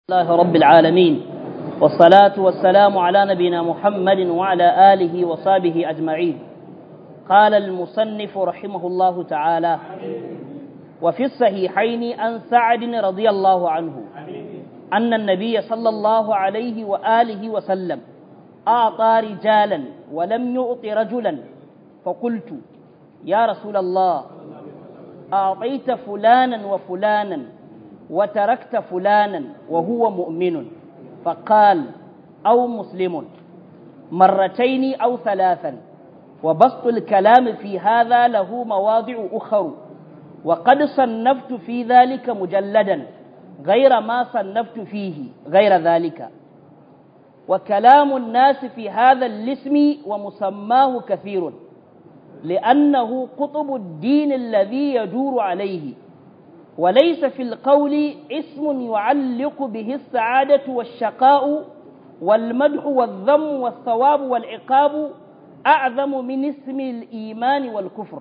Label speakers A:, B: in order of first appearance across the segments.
A: الله رب العالمين والصلاة والسلام على نبينا محمد وعلى آله وصحبه أجمعين قال المصنف رحمه الله تعالى وفي الصحيحين عن سعد رضي الله عنه أن النبي صلى الله عليه وآله وسلم أعطى رجالا ولم يؤط رجلا فقلت يا رسول الله أعطيت فلانا وفلانا وتركت فلانا وهو مؤمن فقال أو مسلم مرتين أو ثلاثا وبسط الكلام في هذا له مواضع أخر وقد صنفت في ذلك مجلدا غير ما صنفت فيه غير ذلك وكلام الناس في هذا الاسم ومسماه كثير لأنه قطب الدين الذي يدور عليه وليس في القول اسم يعلق به السعادة والشقاء والمدح والذم والثواب والعقاب أعظم من اسم الإيمان والكفر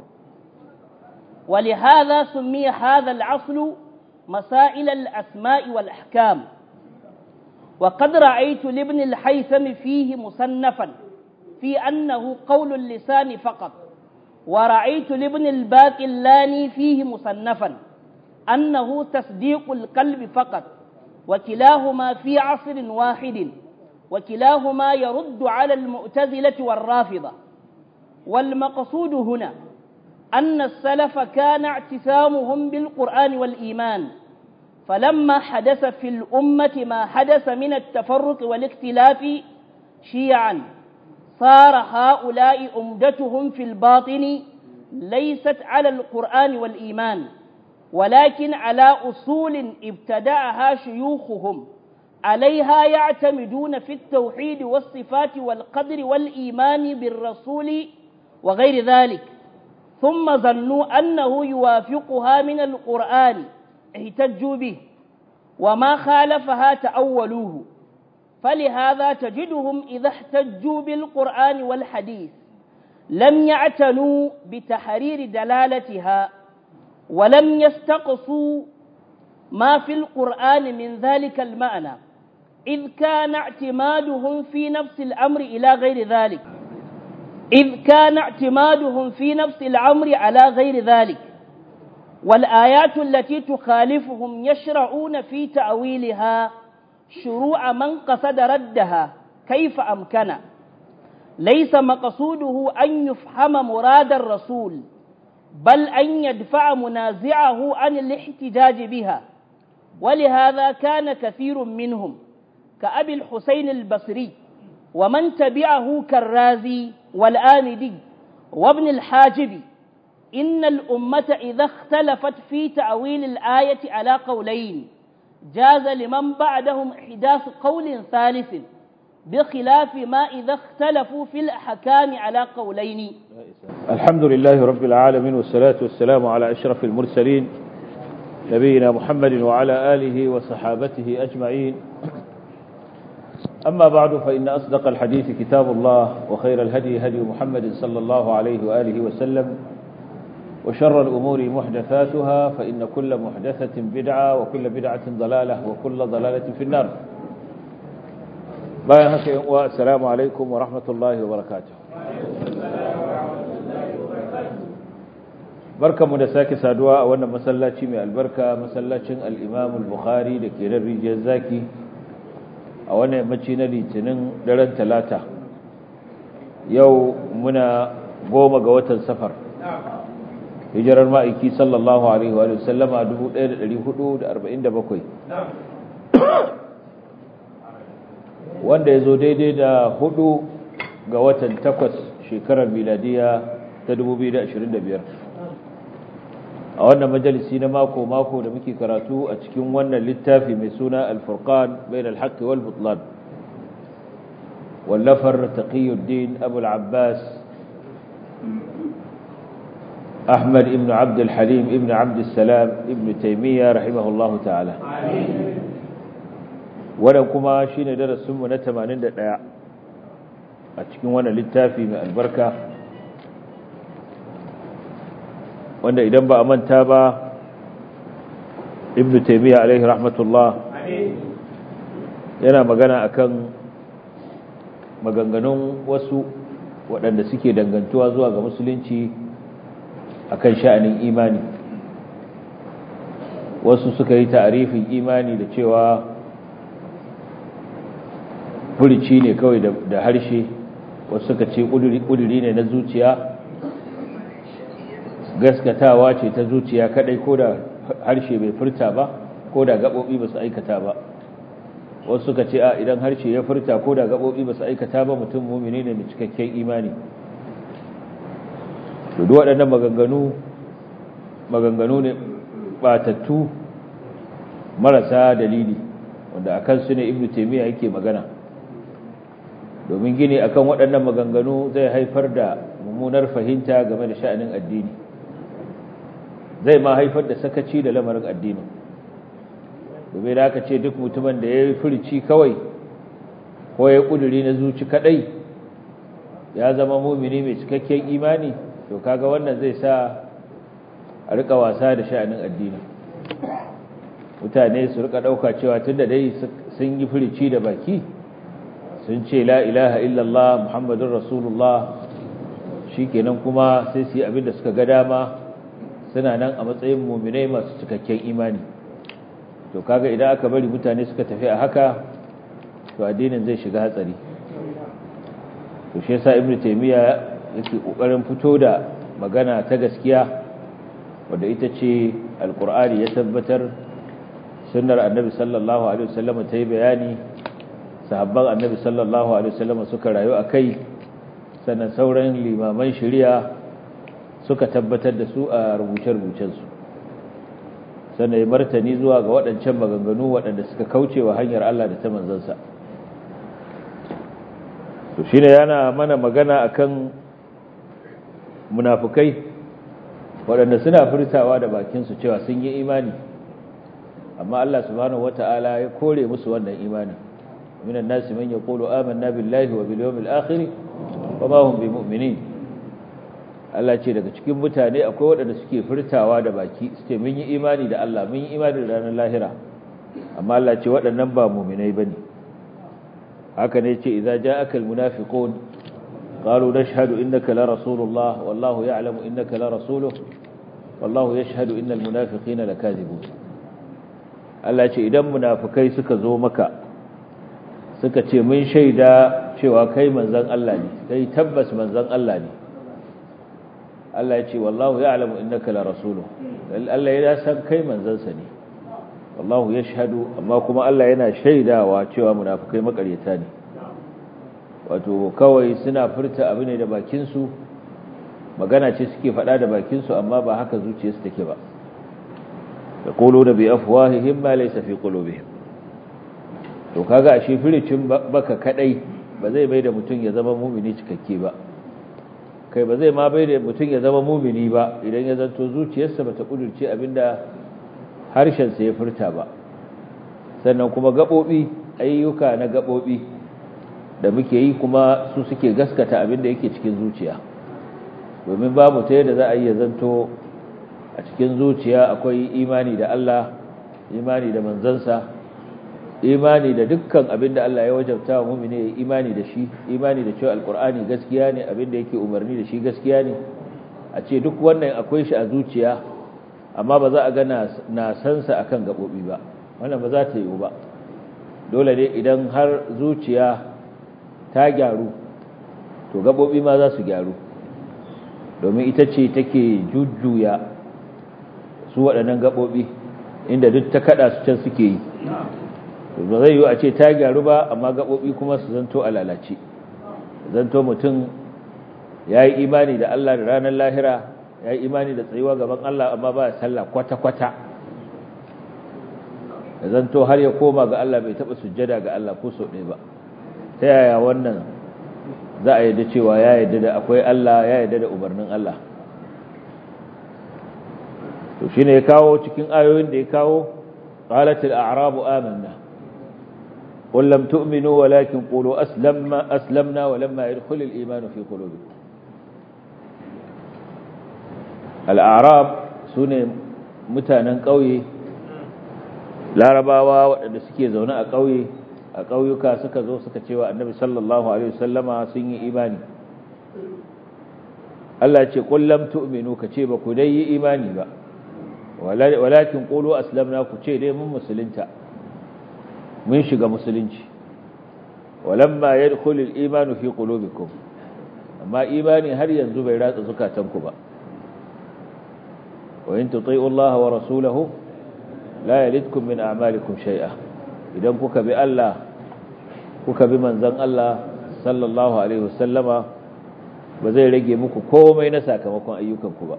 A: ولهذا سمي هذا العصل مسائل الأسماء والأحكام وقد رأيت لابن الحيثم فيه مصنفا في أنه قول اللسان فقط ورأيت لابن الباقلاني فيه مصنفا أنه تصديق القلب فقط وكلاهما في عصر واحد وكلاهما يرد على المعتزلة والرافضة والمقصود هنا أن السلف كان اعتسامهم بالقرآن والإيمان فلما حدث في الأمة ما حدث من التفرق والاختلاف شيعا صار هؤلاء أمدتهم في الباطن ليست على القرآن والإيمان ولكن على أصول ابتدأها شيوخهم عليها يعتمدون في التوحيد والصفات والقدر والإيمان بالرسول وغير ذلك ثم ظنوا أنه يوافقها من القرآن احتجوا به وما خالفها تأولوه فلهذا تجدهم إذا احتجوا بالقرآن والحديث لم يعتنوا بتحرير دلالتها ولم يستقصوا ما في القرآن من ذلك المعنى إذ كان اعتمادهم في نفس الأمر إلى غير ذلك إذ كان اعتمادهم في نفس الأمر على غير ذلك والآيات التي تخالفهم يشرعون في تأويلها شروع من قصد ردها كيف أمكن ليس مقصوده أن يفهم مراد الرسول بل أن يدفع منازعه عن الاحتجاج بها ولهذا كان كثير منهم كأبي الحسين البصري ومن تبعه كالرازي والآمدي وابن الحاجب إن الأمة إذا اختلفت في تأويل الآية على قولين جاز لمن بعدهم إحداث قول ثالث بخلاف ما إذا اختلفوا في الأحكام على قولين
B: الحمد لله رب العالمين والصلاة والسلام على أشرف المرسلين نبينا محمد وعلى آله وصحابته أجمعين أما بعد فإن أصدق الحديث كتاب الله وخير الهدي هدي محمد صلى الله عليه وآله وسلم وشر الأمور محدثاتها فإن كل محدثة بدعة وكل بدعة ضلالة وكل ضلالة في النار bayan haka yan uwa assalamu alaikum wa rahmatullahi wa barakatuh barkamu da sake saduwa a wannan masallaci mai albarka masallacin al-Imam al-Bukhari da ke rijiyar zaki a wannan yammaci na litinin daren talata yau muna goma ga watan safar hijirar ma'aiki sallallahu alaihi wa sallama 1447 wanda ya zo daidai da hudu ga watan takwas shekarar miladiya ta 2025 a wannan majalisi na mako-mako da muke karatu a cikin wannan littafi mai suna alfurkan bayan alhaƙi wal butlan wallafar taqiyuddin abu al-abbas أحمد ابن عبد الحليم ابن عبد السلام ابن تيمية رحمه الله تعالى wannan kuma shine darasinmu na 81 a cikin wannan littafi mai albarka wanda idan ba a manta ba ibn taymiya alaihi rahmatullah yana magana akan maganganun wasu waɗanda suke dangantuwa zuwa ga musulunci akan sha'anin imani wasu suka yi ta'arifin imani da cewa furici ne kawai da harshe wasu suka ce ƙuduri ne na zuciya gaskatawa ce ta zuciya kadai ko da harshe bai furta ba ko da gaɓoɓi ba su aikata ba wasu suka ce a idan harshe ya furta ko da gaɓoɓi ba su aikata ba mutum mumini ne mai cikakken imani duk waɗannan maganganu maganganu ne batattu marasa dalili wanda a kansu ne ibnu taimiyya yake magana domin gini akan waɗannan maganganu zai haifar da mummunar fahimta game da sha'anin addini zai ma haifar da sakaci da lamarin addini domin da aka ce duk mutumin da ya yi furici kawai ko ya ƙuduri na zuci kaɗai ya zama mumini mai cikakken imani to kaga wannan zai sa a rika wasa da sha'anin addini mutane su rika ɗauka cewa tun da dai sun yi furici da baki sun ce la ilaha illallah muhammadun rasulullah shi kenan kuma sai su yi abin da suka ga dama suna nan a matsayin muminai masu cikakken imani to kaga idan aka bari mutane suka tafi a haka to addinin zai shiga hatsari to shi yasa ibnu taymiya yake kokarin fito da magana ta gaskiya wanda ita ce alqur'ani ya tabbatar sunnar annabi sallallahu alaihi wasallam ta yi bayani sahabban annabi sallallahu alaihi wasallam suka rayu akai sannan sauran limaman shari'a suka tabbatar da su a rubuce-rubucensu sannan ya martani zuwa ga waɗancan maganganu waɗanda suka kauce wa hanyar Allah da ta manzansa to shi ne yana mana magana akan munafukai waɗanda suna furtawa da bakinsu cewa sun yi imani amma Allah subhanahu wata'ala ya kore musu wannan imani minan nasi man yaqulu amanna billahi wa bil yawmil akhir wa ma hum bimu'minin Allah ce daga cikin mutane akwai waɗanda suke furtawa da baki su ce mun yi imani da Allah mun yi imani da ranar lahira amma Allah ce waɗannan ba muminai ba ne haka ne ce idza ja'aka almunafiqun qalu nashhadu innaka la rasulullah wallahu ya'lamu innaka la rasuluhu wallahu yashhadu innal munafiqina lakazibun Allah ce idan munafikai suka zo maka suka ce mun shaida cewa kai manzon Allah ne kai tabbas manzon Allah ne Allah ya ce wallahu ya'lamu innaka la rasuluhu Allah ya san kai manzansa ne wallahu yashhadu amma kuma Allah yana shaidawa cewa munafikai makaryata ne wato kawai suna furta abu ne da bakin su magana ce suke faɗa da bakin su amma ba haka zuciyarsu take ba yaquluna bi afwahihim ma laysa fi qulubihim to kaga ashe firicin baka kadai ba zai bai da mutum ya zama mumini cikakke ba kai ba zai ma bai da mutum ya zama mumini ba idan ya zanto zuciyarsa bata kudurce abinda harshensa ya furta ba sannan kuma gaɓoɓi ayyuka na gaɓoɓi da muke yi kuma su suke gaskata abinda yake cikin zuciya domin babu ta yadda za a yi ya zanto a cikin zuciya akwai imani da Allah imani da manzansa imani da dukkan abinda Allah ya wajabta wa mumini ya imani da shi imani da cewa alkur'ani gaskiya ne abinda yake umarni da shi gaskiya ne a ce duk wannan akwai shi a zuciya amma ba za a ga na sansa akan gabobi ba wannan ba za ta yiwu ba dole ne idan har zuciya ta gyaru to gabobi ma za su gyaru domin ita ce take jujjuya su waɗannan gabobi inda duk ta kada su can suke yi ba zai yiwu a ce ta gyaru ba amma gaɓoɓi kuma su zanto a lalace zanto mutum ya yi imani da Allah da ranar lahira ya yi imani da tsayuwa gaban Allah amma ba sallah kwata-kwata da zanto har ya koma ga Allah bai taɓa sujjada ga Allah ko sau ɗaya ba ta yaya wannan za a yadda cewa ya yadda da akwai Allah ya yadda da umarnin Allah to shine ya kawo cikin ayoyin da ya kawo qalatil a'rabu amanna قل لم تؤمنوا ولكن قولوا أسلمنا, أسلمنا ولما يدخل الإيمان في قلوبكم الأعراب سنة متانا قوي larabawa waɗanda suke zaune a ƙauye a ƙauyuka suka zo suka cewa annabi sallallahu alaihi wasallama sun yi imani Allah ce kullam tu'minu ka ce ba ku dai yi imani ba walakin qulu aslamna ku ce dai mun musulunta mun shiga musulunci walamma yadkhulu al-imanu fi qulubikum amma imani har yanzu bai ratsa zukatanku ba wa in tuti'u Allah wa rasulahu la yalidkum min a'malikum shay'a idan kuka bi Allah kuka bi manzon Allah sallallahu alaihi wasallama ba zai rage muku komai na sakamakon ayyukanku ba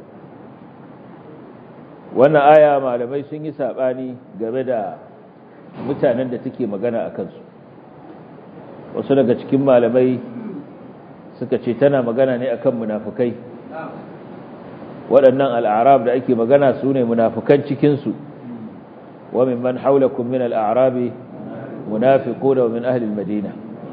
B: wannan aya malamai sun yi sabani game da mutanen da take magana a kansu wasu daga cikin malamai suka ce tana magana ne akan munafukai waɗannan al'arab da ake magana su ne munafukan cikinsu wa min man haulakum min al'arabi munafiquna wa min ahli al-madina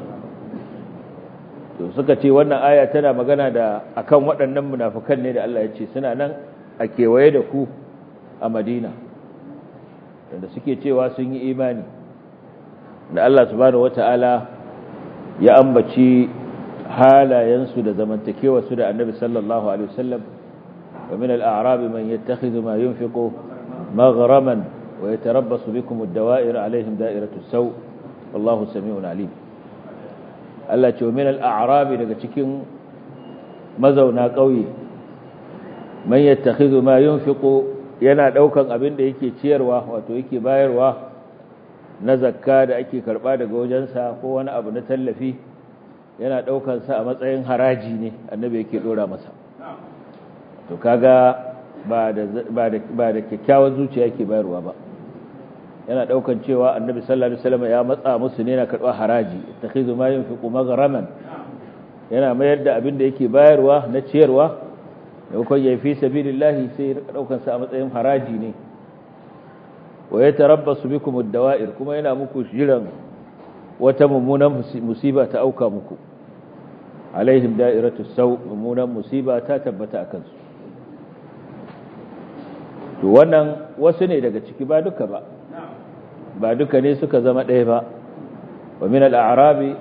B: to suka ce wannan aya tana magana da akan waɗannan munafukan ne da Allah ya ce suna nan a kewaye da ku a Madina da suke cewa sun yi imani da Allah subhanahu wata'ala ya ambaci halayensu da zamantakewa su da Annabi sallallahu alaihi wasallam wa min al-a'rab man yattakhidhu ma yunfiqu maghraman wa yatarabbasu bikum ad-dawa'ir alaihim da'iratu as-saw wallahu sami'un alim Allah ce min al-a'rab daga cikin mazauna ƙauye man yattakhidhu ma yunfiqu yana daukan abin da yake ciyarwa wato yake bayarwa na zakka da ake karba daga wajensa ko wani abu na tallafi yana daukan sa a matsayin haraji ne annabi yake dora masa to kaga ba da ba da ba da kyakkyawan zuciya yake bayarwa ba yana daukan cewa annabi sallallahu alaihi wasallam ya matsa musu ne na karba haraji ittakhizu ma yunfiqu maghraman yana mayar da abin da yake bayarwa na ciyarwa maimakon ya fi sabilillahi sai daukan sa a matsayin haraji ne wa ya tarabbasu bikum ad-dawa'ir kuma yana muku jiran wata mummunan musiba ta auka muku alaihim da'iratu saw mummunan musiba ta tabbata akan su to wannan wasu ne daga ciki ba duka ba ba duka ne suka zama ɗaya ba wa min al-a'rabi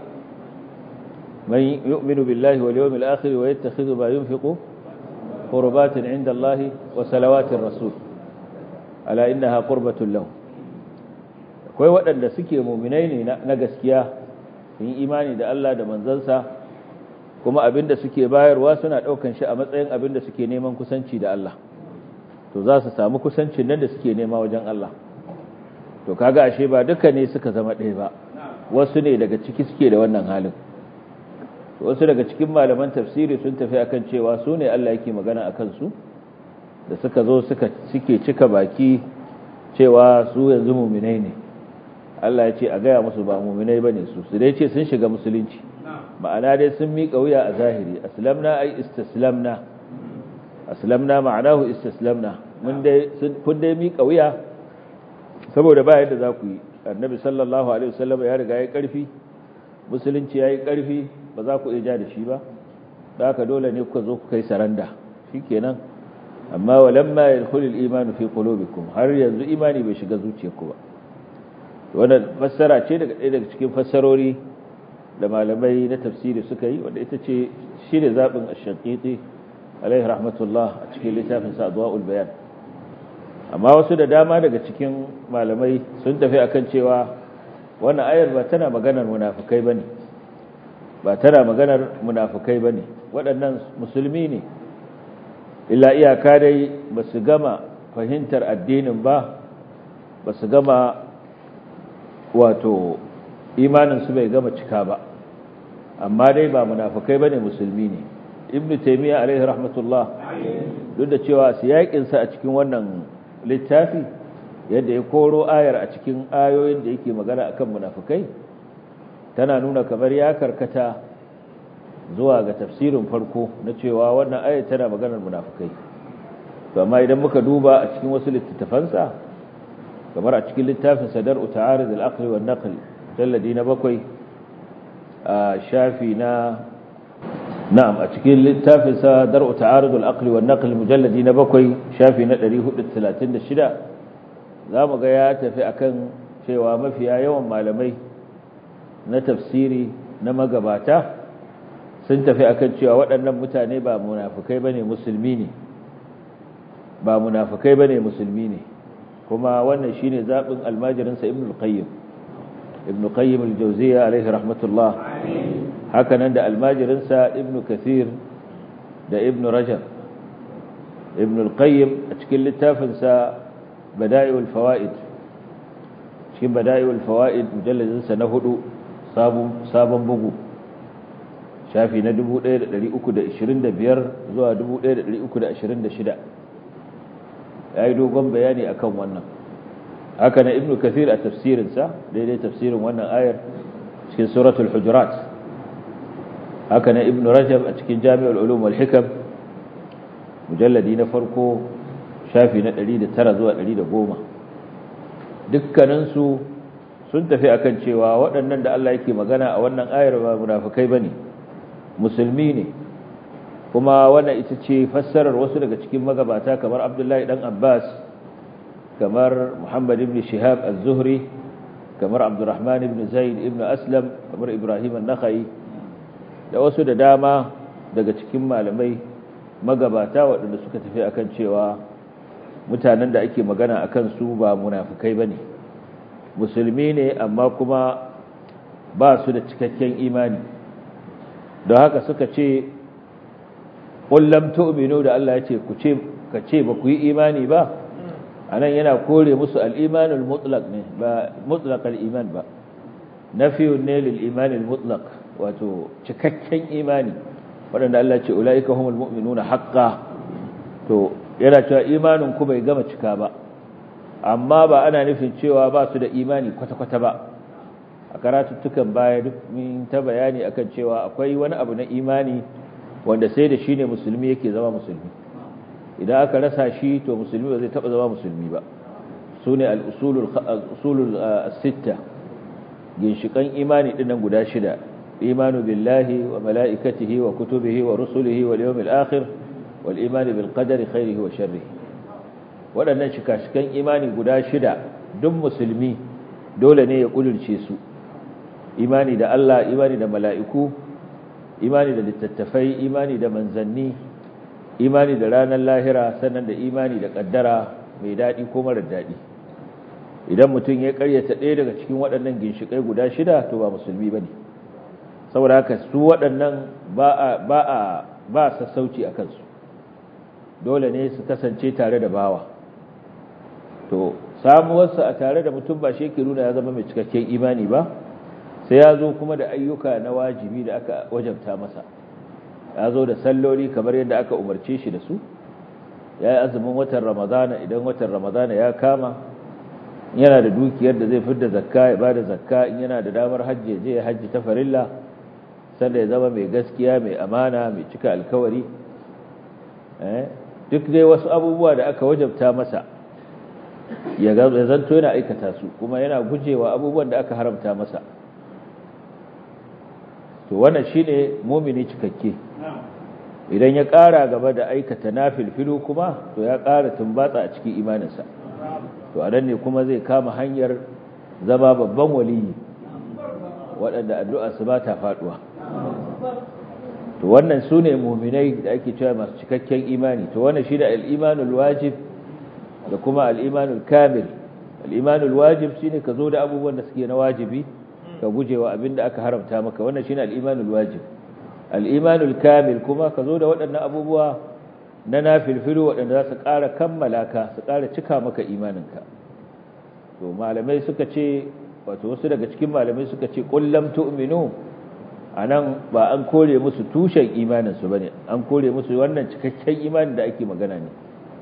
B: man yu'minu billahi wal yawmil akhir wa yattakhidhu ma yunfiqu قربات عند الله وصلوات الرسول ألا إنها قربة له akwai waɗanda suke muminai ne na gaskiya sun yi imani da Allah da manzansa kuma abinda suke bayarwa suna ɗaukan shi a matsayin abinda suke neman kusanci da Allah to za su samu kusancin nan da suke nema wajen Allah to kaga ashe ba duka ne suka zama ɗaya ba wasu ne daga ciki suke da wannan halin wasu daga cikin malaman tafsiri sun tafi akan cewa su ne Allah yake magana akan su da suka zo suka suke cika baki cewa su yanzu muminai ne Allah ya ce a gaya musu ba muminai bane su su dai ce sun shiga musulunci ma'ana dai sun miƙa wuya a zahiri aslamna ai istaslamna aslamna ma'anahu istaslamna mun dai kun dai miƙa wuya saboda ba yadda za ku yi annabi sallallahu alaihi wasallam ya riga ya karfi musulunci ya yi karfi ba za ku iya ja da shi ba da haka dole ne kuka zo ku kai saranda shikenan amma walamma yadkhulu al-iman fi qulubikum har yanzu imani bai shiga zuciyarku ba wannan fassara ce daga ɗaya daga cikin fassarori da malamai na tafsiri suka yi wanda ita ce shi ne zaɓin ash-shaqiqi alaihi rahmatullah a cikin littafin sa adwaul bayan amma wasu da dama daga cikin malamai sun tafi akan cewa wannan ayar ba tana maganar munafikai bane ba tana maganar munafukai ba ne waɗannan musulmi ne illa iyaka dai ba su gama fahimtar addinin ba ba su gama wato imaninsu bai gama cika ba amma dai ba munafukai ba ne musulmi ne ibn taimiyya alaihi rahmatullah duk da cewa siyaƙinsa a cikin wannan littafi yadda ya koro ayar a cikin ayoyin da yake magana akan munafukai tana nuna kamar ya karkata zuwa ga tafsirin farko na cewa wannan ayat tana maganar munafikai to amma idan muka duba a cikin wasu littattafansa kamar a cikin littafin sadar uta'arid al-aqli wan naql jalladi na bakwai a shafi na na'am a cikin littafin sadar uta'arid al-aqli wan naql mujalladi na bakwai shafi na 436 zamu ga ya tafi akan cewa mafiya yawan malamai na tafsiri na magabata sun tafi akan cewa waɗannan mutane ba munafukai bane musulmi ne ba munafukai bane musulmi ne kuma wannan shine zabin almajirinsa ibn al-qayyim ibn qayyim al-jawziyya alaihi rahmatullah haka nan da almajirinsa ibn kathir da ibn rajab ibn al-qayyim a cikin littafinsa bada'iul fawaid cikin bada'iul fawaid mujalladinsa na hudu sabon bugu shafi na 1325 zuwa 1326 ya yi dogon bayani akan wannan haka na ibn kathir a tafsirinsa daidai tafsirin wannan ayar cikin suratul hujurat haka na ibn rajab a cikin jami'ul ulum wal hikam mujalladi na farko shafi na 109 zuwa 110 dukkaninsu sun tafi akan cewa waɗannan da Allah yake magana a wannan ayar ba munafikai bane musulmi ne kuma wannan ita ce fassarar wasu daga cikin magabata kamar Abdullahi dan Abbas kamar Muhammad ibn Shihab az-Zuhri kamar Abdurrahman ibn Zaid ibn Aslam kamar Ibrahim an-Nakhai da wasu da dama daga cikin malamai magabata waɗanda suka tafi akan cewa mutanen da ake magana akan su ba munafikai bane musulmi ne amma kuma ba su da cikakken imani don haka suka ce ƙullam tu'minu da Allah ya ce ku ce ka ce ba ku yi imani ba anan yana kore musu al-imanul mutlaq ne ba mutlaq al-iman ba nafiyun ne lil imanil mutlaq wato cikakken imani waɗanda Allah ce ulaika humul mu'minuna haqqan to yana cewa imanin ku bai gama cika ba amma ba ana nufin cewa ba su da imani kwata-kwata ba a karatuttukan baya duk min ta bayani akan cewa akwai wani abu na imani wanda sai da shi ne musulmi yake zama musulmi idan aka rasa shi to musulmi ba zai taba zama musulmi ba su ne al'usulul sitta ginshikan imani dinnan guda shida imanu billahi wa mala'ikatihi wa kutubihi wa rusulihi wal yawmil akhir wal imani bil qadari khairihi wa sharrihi waɗannan shika-shikan imani guda shida duk musulmi dole ne ya ƙudurce su imani da Allah imani da mala'iku imani da littattafai imani da manzanni imani da ranar lahira sannan da imani da ƙaddara mai daɗi ko marar daɗi idan mutum ya ƙaryata ɗaya daga cikin waɗannan ginshiƙai guda shida to ba musulmi ba ne saboda haka su waɗannan ba a sassauci a kansu dole ne su kasance tare da bawa to samuwarsa a tare da mutum ba shi ke nuna ya zama mai cikakken imani ba sai ya zo kuma da ayyuka na wajibi da aka wajabta masa ya zo da salloli kamar yadda aka umarce shi da su ya yi azumin watan ramadana idan watan ramadana ya kama yana da dukiyar da zai fidda zakka ya ba da zakka in yana da damar hajji ya je ya hajji ta farilla sanda ya zama mai gaskiya mai amana mai cika alkawari duk dai wasu abubuwa da aka wajabta masa ya zanto yana aikata su kuma yana gujewa abubuwan da aka haramta masa to wannan shine mumini cikakke idan ya ƙara gaba da aikata nafilfilu kuma to ya ƙara tumbatsa a cikin imaninsa to a nan ne kuma zai kama hanyar zama babban waliyi waɗanda addu'a su ba ta faɗuwa to wannan su ne muminai da ake cewa masu cikakken imani to wannan shi da al'imanul wajib da kuma al'imanul kamil al'imanul wajib shi ne ka zo da abubuwan da suke na wajibi ka guje wa abin da aka haramta maka wannan shi ne al'imanul wajib al'imanul kamil kuma ka zo da waɗannan abubuwa na nafilfilu waɗanda za su ƙara kammala ka su ƙara cika maka imaninka to malamai suka ce wato wasu daga cikin malamai suka ce ƙullam tu'minu a nan ba an kore musu tushen imaninsu ba ne an kore musu wannan cikakken imanin da ake magana ne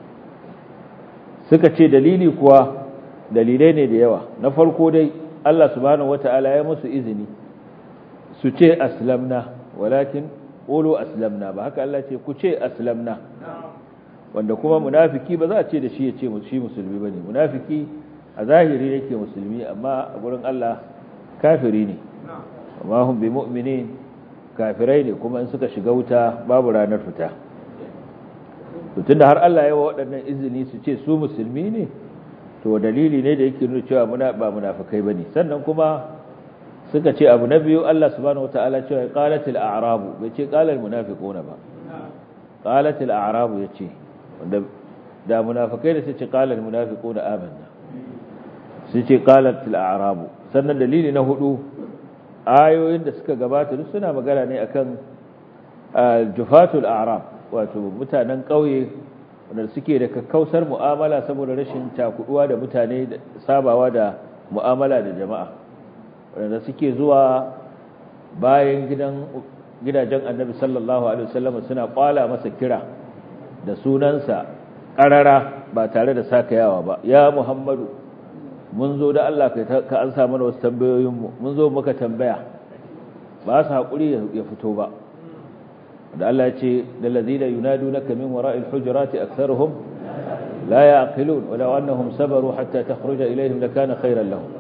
B: suka ce dalili kuwa dalilai ne da yawa na farko dai Allah subhanahu wata'ala ya musu izini su ce aslamna walakin qulu aslamna ba haka Allah ce ku ce aslamna wanda kuma munafiki ba za a ce da shi ya ce shi musulmi bane munafiki a zahiri yake musulmi amma a gurin Allah kafiri ne amma hum bi mu'minin kafirai ne kuma in suka shiga wuta babu ranar fita to tunda har Allah ya wa waɗannan izini su ce su musulmi ne to dalili ne da yake nuna cewa muna ba munafikai bane sannan kuma suka ce abu na biyu Allah subhanahu wataala cewa qalatil a'rabu bai ce qalal munafiquna ba qalatil a'rabu yace wanda da munafikai da su ce qalal munafiquna amanna su ce qalatil a'rabu sannan dalili na hudu ayoyin da suka gabata duk suna magana ne akan jufatul a'rab wato mutanen kauye wanda suke da kakkausar mu'amala saboda rashin takuduwa da mutane da sabawa da mu'amala da jama'a wanda suke zuwa bayan gidan gidajen annabi sallallahu alaihi wasallam suna kwala masa kira da sunansa karara ba tare da sakayawa ba ya muhammadu mun zo da Allah ka an sa mana wasu tambayoyinmu mun zo muka tambaya ba su haƙuri ya fito ba da Allah ya ce da lazina yunadunaka min wara'il hujurati aktharuhum la ya'qilun wa law annahum sabaru hatta takhruja ilayhim lakana khayran lahum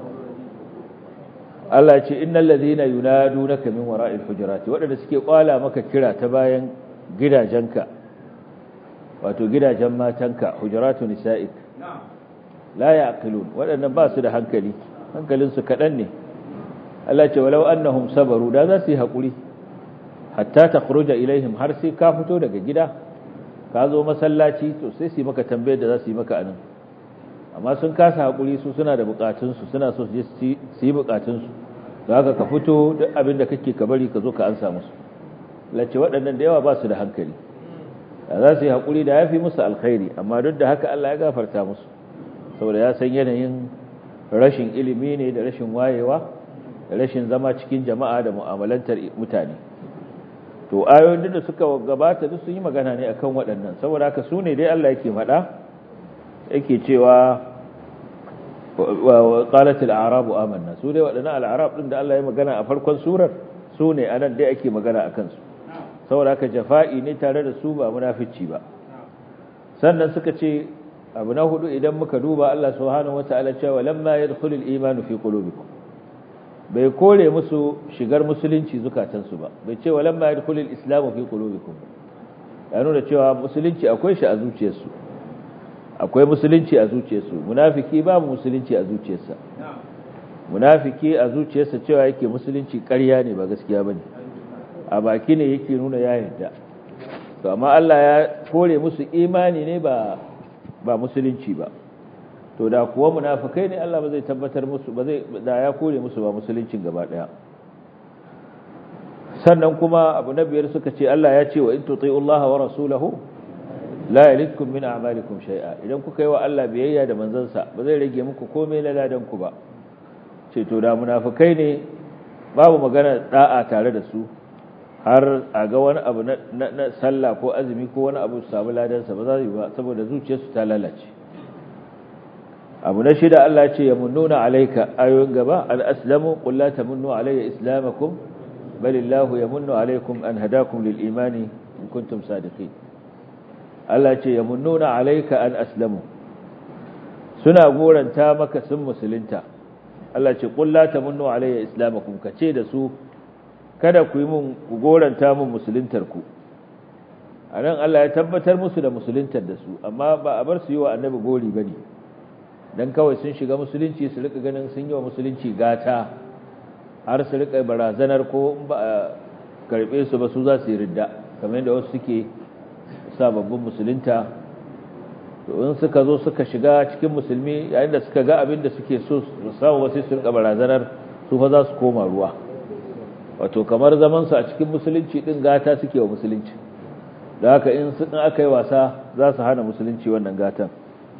B: Allah ya ce innal ladhina yunadunaka min wara'il hujurati wadanda suke kwala maka kira ta bayan gidajenka wato gidajen matanka hujuratu nisa'ik la ya'qilun wadannan ba su da hankali hankalin su kadan ne Allah ce walau annahum sabaru da za su yi hakuri hatta takhruja ilaihim har sai ka fito daga gida ka zo masallaci to sai su yi maka tambayar da za su yi maka anan amma sun kasa hakuri su suna da bukatun su suna so su yi bukatun su to haka ka fito duk abin da kake ka bari ka zo ka ansa musu lace waɗannan da yawa ba su da hankali da za su yi hakuri da yafi musu alkhairi amma duk da haka Allah ya gafarta musu saboda ya san yanayin rashin ilimi ne da rashin wayewa da rashin zama cikin jama'a da mu'amalantar mutane to ayoyin da suka gabata duk sun yi magana ne akan waɗannan saboda haka su ne dai Allah yake faɗa yake cewa wa qalat al-a'rabu amanna su dai waɗannan al-a'rab din da Allah ya magana a farkon surar su ne anan dai ake magana akan su saboda haka jafa'i ne tare da su ba munafici ba sannan suka ce abu na hudu idan muka duba Allah subhanahu wataala cewa lamma yadkhulul imanu fi qulubikum bai kore musu shigar musulunci zukatansu ba bai ce walamma yadkhulul islamu fi qulubikum ya nuna cewa musulunci akwai shi a zuciyarsu akwai musulunci a zuciyarsu munafiki babu musulunci a zuciyarsa munafiki a zuciyarsa cewa yake musulunci ƙarya ne ba gaskiya bane a baki ne yake nuna ya yarda to amma Allah ya kore musu imani ne ba ba musulunci ba to da kuwa munafikai ne Allah ba zai tabbatar musu ba zai da ya kore musu ba musuluncin gaba daya sannan kuma abu na biyar suka ce Allah ya ce wa in tuti'u Allah wa rasulahu la yalitkum min a'malikum shay'a idan kuka yi wa Allah biyayya da manzansa ba zai rage muku komai na ladan ku ba ce to da munafikai ne babu magana da'a tare da su har a ga wani abu na sallah ko azumi ko wani abu su samu ladansa ba za su yi ba saboda zuciyarsu ta lalace abu na shida Allah ce ya munnuna alaika ayoyin gaba an aslamu qul la tamunnu alayya islamakum balillahu yamunnu alaykum an hadakum lil imani in kuntum sadiqin Allah ce ya munnuna alaika an aslamu suna goranta maka sun musulunta Allah ce qul la tamunnu alayya islamakum kace da su kada ku yi mun ku goranta mun musuluntar ku anan Allah ya tabbatar musu da musuluntar da su amma ba a bar su yi wa annabi gori bane dan kawai sun shiga musulunci su rika ganin sun yi wa musulunci gata har su rika barazanar ko ba a karbe su ba su za su yi ridda kamar yadda wasu suke sababbin musulunta to in suka zo suka shiga cikin musulmi yayin da suka ga abin da suke so su samu wasu su rika barazanar su fa za su koma ruwa wato kamar zaman su a cikin musulunci din gata suke wa musulunci da haka in sun aka yi wasa za su hana musulunci wannan gatan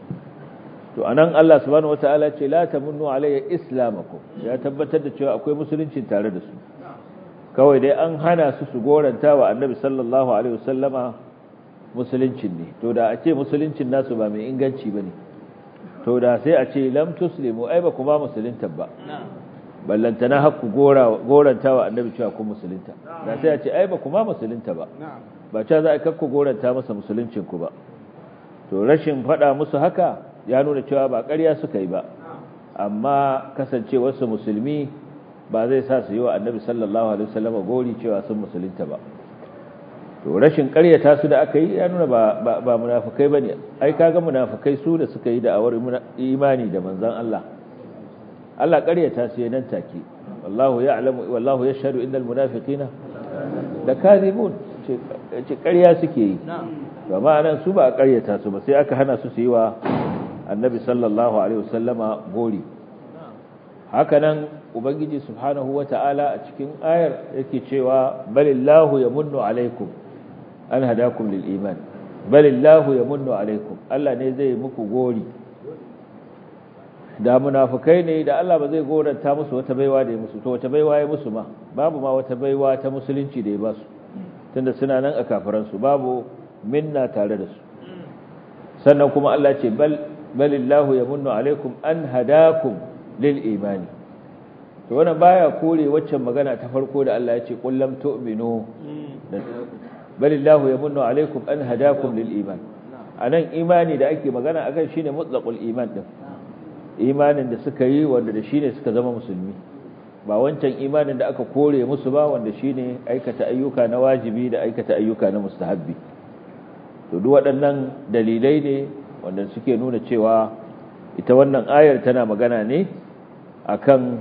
B: to anan Allah subhanahu wataala ce la tamunnu alayya islamakum ya tabbatar da cewa akwai musulunci tare da su kawai dai an hana su su goranta wa annabi sallallahu alaihi wasallama musuluncin ne to da a ce musuluncin nasu ba mai inganci bane to da sai a ce lam tuslimu ai ba kuma musulunta ba ballantana hakku gora goranta wa annabi cewa kun musulunta da sai a ce ai ba kuma musulunta ba ba cewa za a kakku goranta masa musuluncin ku ba to rashin faɗa musu haka ya nuna cewa ba ƙarya suka yi ba amma kasancewarsu musulmi ba zai sa su yi wa annabi sallallahu alaihi wasallam gori cewa sun musulunta ba to rashin ƙaryata su da aka yi ya nuna ba ba munafikai bane ai kaga munafikai su da suka yi da'awar imani da manzon Allah Allah ƙaryata su nan take wallahu ya'lamu wallahu yashhadu innal munafiqina lakadibun ce ƙarya suke yi ba ma'anan su ba a ƙaryata su ba sai aka hana su su yi wa annabi sallallahu alaihi wasallama gori hakanan ubangiji subhanahu wata'ala a cikin ayar yake cewa balillahu yamunnu alaikum an hadakum lil iman balillahu yamunnu alaikum Allah ne zai muku gori da munafikai ne da Allah ba zai goranta musu wata baiwa da ya musu to wata baiwa ya musu ma babu ma wata baiwa ta musulunci da ya ba su tunda suna nan a kafiransu babu minna tare da su sannan kuma Allah ce bal balillahu yamunnu alaikum an hadakum lil imani to wannan baya kore waccan magana ta farko da Allah ya ce qul lam tu'minu balillahu yamunnu alaikum an hadakum lil iman anan imani da ake magana akan shine mutlaqul iman din imanin da suka yi wanda da shine suka zama musulmi ba wancan imanin da aka kore musu ba wanda shine aikata ayyuka na wajibi da aikata ayyuka na mustahabbi to duk waɗannan dalilai ne wanda suke nuna cewa ita wannan ayar tana magana ne akan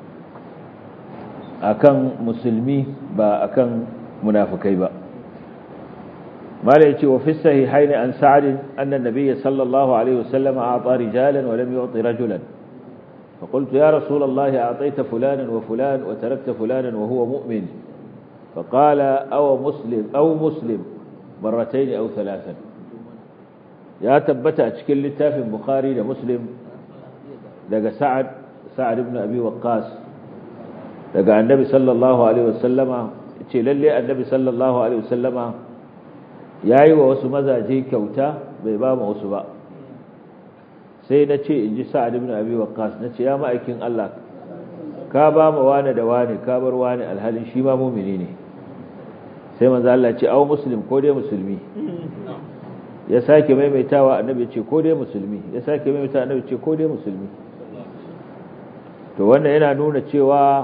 B: akan musulmi ba akan munafikai ba mala yace wa fi sahihaini an sa'd anna an-nabiy sallallahu alaihi wasallam a'ta rijalan wa lam yu'ti rajulan فقلت يا رسول الله أعطيت فلانا وفلان وتركت فلانا وهو مؤمن فقال أو مسلم أو مسلم مرتين أو ثلاثا يا تبت أشكل لتاف بخاري لمسلم لقى سعد سعد بن أبي وقاس لقى النبي صلى الله عليه وسلم للي النبي صلى الله عليه وسلم yayi wa wasu mazaje kyauta bai ba mu wasu ba sai na ce in ji sa'ad ibn abi waqqas na ce ya ma'aikin Allah ka ba mu wani da wani ka bar wani alhalin shi ma mumini ne sai manzo Allah ce au muslim ko dai musulmi ya sake maimaitawa annabi ce ko dai musulmi ya sake maimaitawa annabi ce ko dai musulmi to wannan yana nuna cewa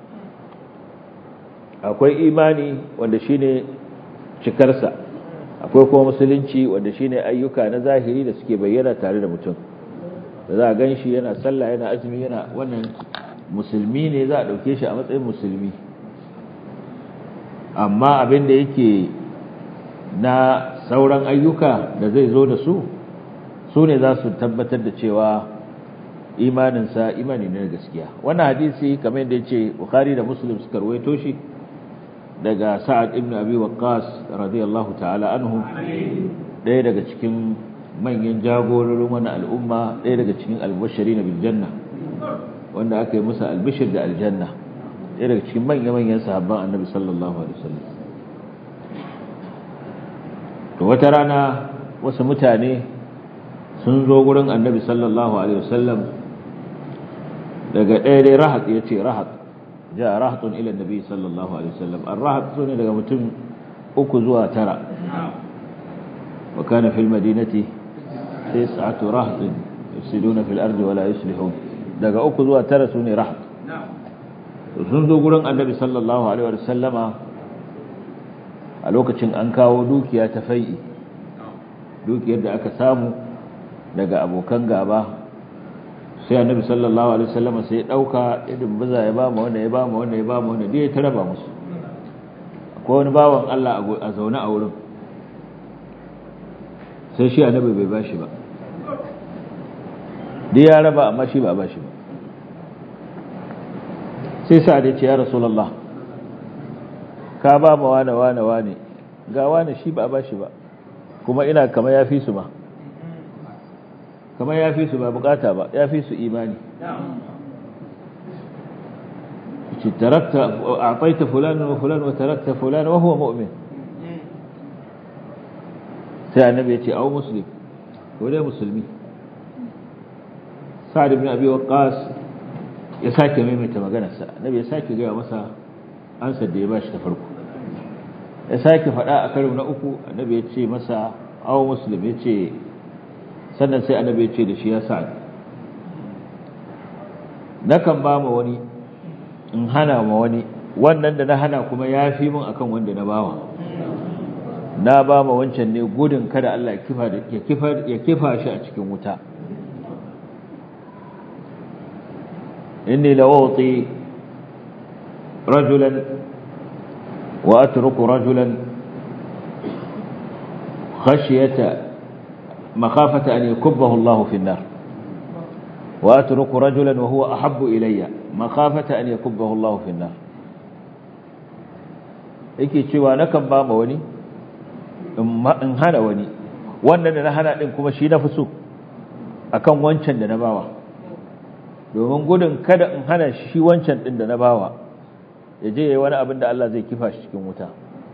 B: akwai imani wanda shine cikarsa akwai kuma musulunci wanda shine ayyuka na zahiri da suke bayyana tare da mutum da za a gan shi yana sallah yana azumi yana wannan musulmi ne za a ɗauke shi a matsayin musulmi amma abin da yake na sauran ayyuka da zai zo da su su ne za su tabbatar da cewa imaninsa imani ne gaskiya wannan hadisi kamar yadda ya ce bukhari da muslim suka rawaito shi daga sa'ad ibn abi waqqas radiyallahu ta'ala anhu ɗaya daga cikin manyan jagororin wani al'umma ɗaya daga cikin albashari na biljanna wanda aka yi musa albishir da aljanna ɗaya daga cikin manya-manyan sahabban annabi sallallahu alaihi wasallam to wata rana wasu mutane sun zo gurin annabi sallallahu alaihi wasallam daga ɗaya dai rahat ya ce rahat ja rahatun ila nabi sallallahu alaihi wasallam ar-rahat sune daga mutum uku zuwa tara wa kana fil madinati tis'atu rahatin yufsiduna fil ardi wala yuslihun daga uku zuwa tara sune rahat sun zo gurin annabi sallallahu alaihi wasallama a lokacin an kawo dukiya ta fai'i dukiyar da aka samu daga abokan gaba sai annabi sallallahu alaihi wasallam sai ya dauka idan baza ya ba mu wanda ya ba mu wanda ya ba mu wanda dai ya taraba musu akwai wani bawan Allah a zaune a wurin sai shi annabi bai bashi ba dai ya raba amma shi ba bashi ba sai sa da ce ya rasulullah ka ba mu wane wane wane ga wane shi ba bashi ba kuma ina kama ya fi su ba kamar ya fi su ba bukata ba ya fi su imani ce tarakta a taita fulanin wa fulanin wa tarakta fulanin wa huwa mu'min sai annabi ya ce au muslim ko dai musulmi sa'ad ibn abi waqqas ya sake maimaita maganarsa annabi ya sake gaya masa ansar da ya bashi ta farko ya sake faɗa a karo na uku annabi ya ce masa au muslim ya ce sannan sai annabi ya ce da shi ya sa'ad nakan ba ma wani in hana ma wani wannan da na hana kuma ya fi mun akan wanda na bawa na ba ma wancan ne gudun kada Allah ya kifa shi a cikin wuta inni la wati rajulan wa atruku rajulan khashiyata makhafata an yakubbahu Allah fi an-nar wa atruku rajulan wa huwa ahabbu ilayya makhafata an yakubbahu Allah fi an-nar yake cewa nakan ba ma wani in hana wani wannan da na hana din kuma shi na fi so akan wancan da na bawa domin gudun kada in hana shi wancan din da na bawa ya je yayi wani abin da Allah zai kifa shi cikin wuta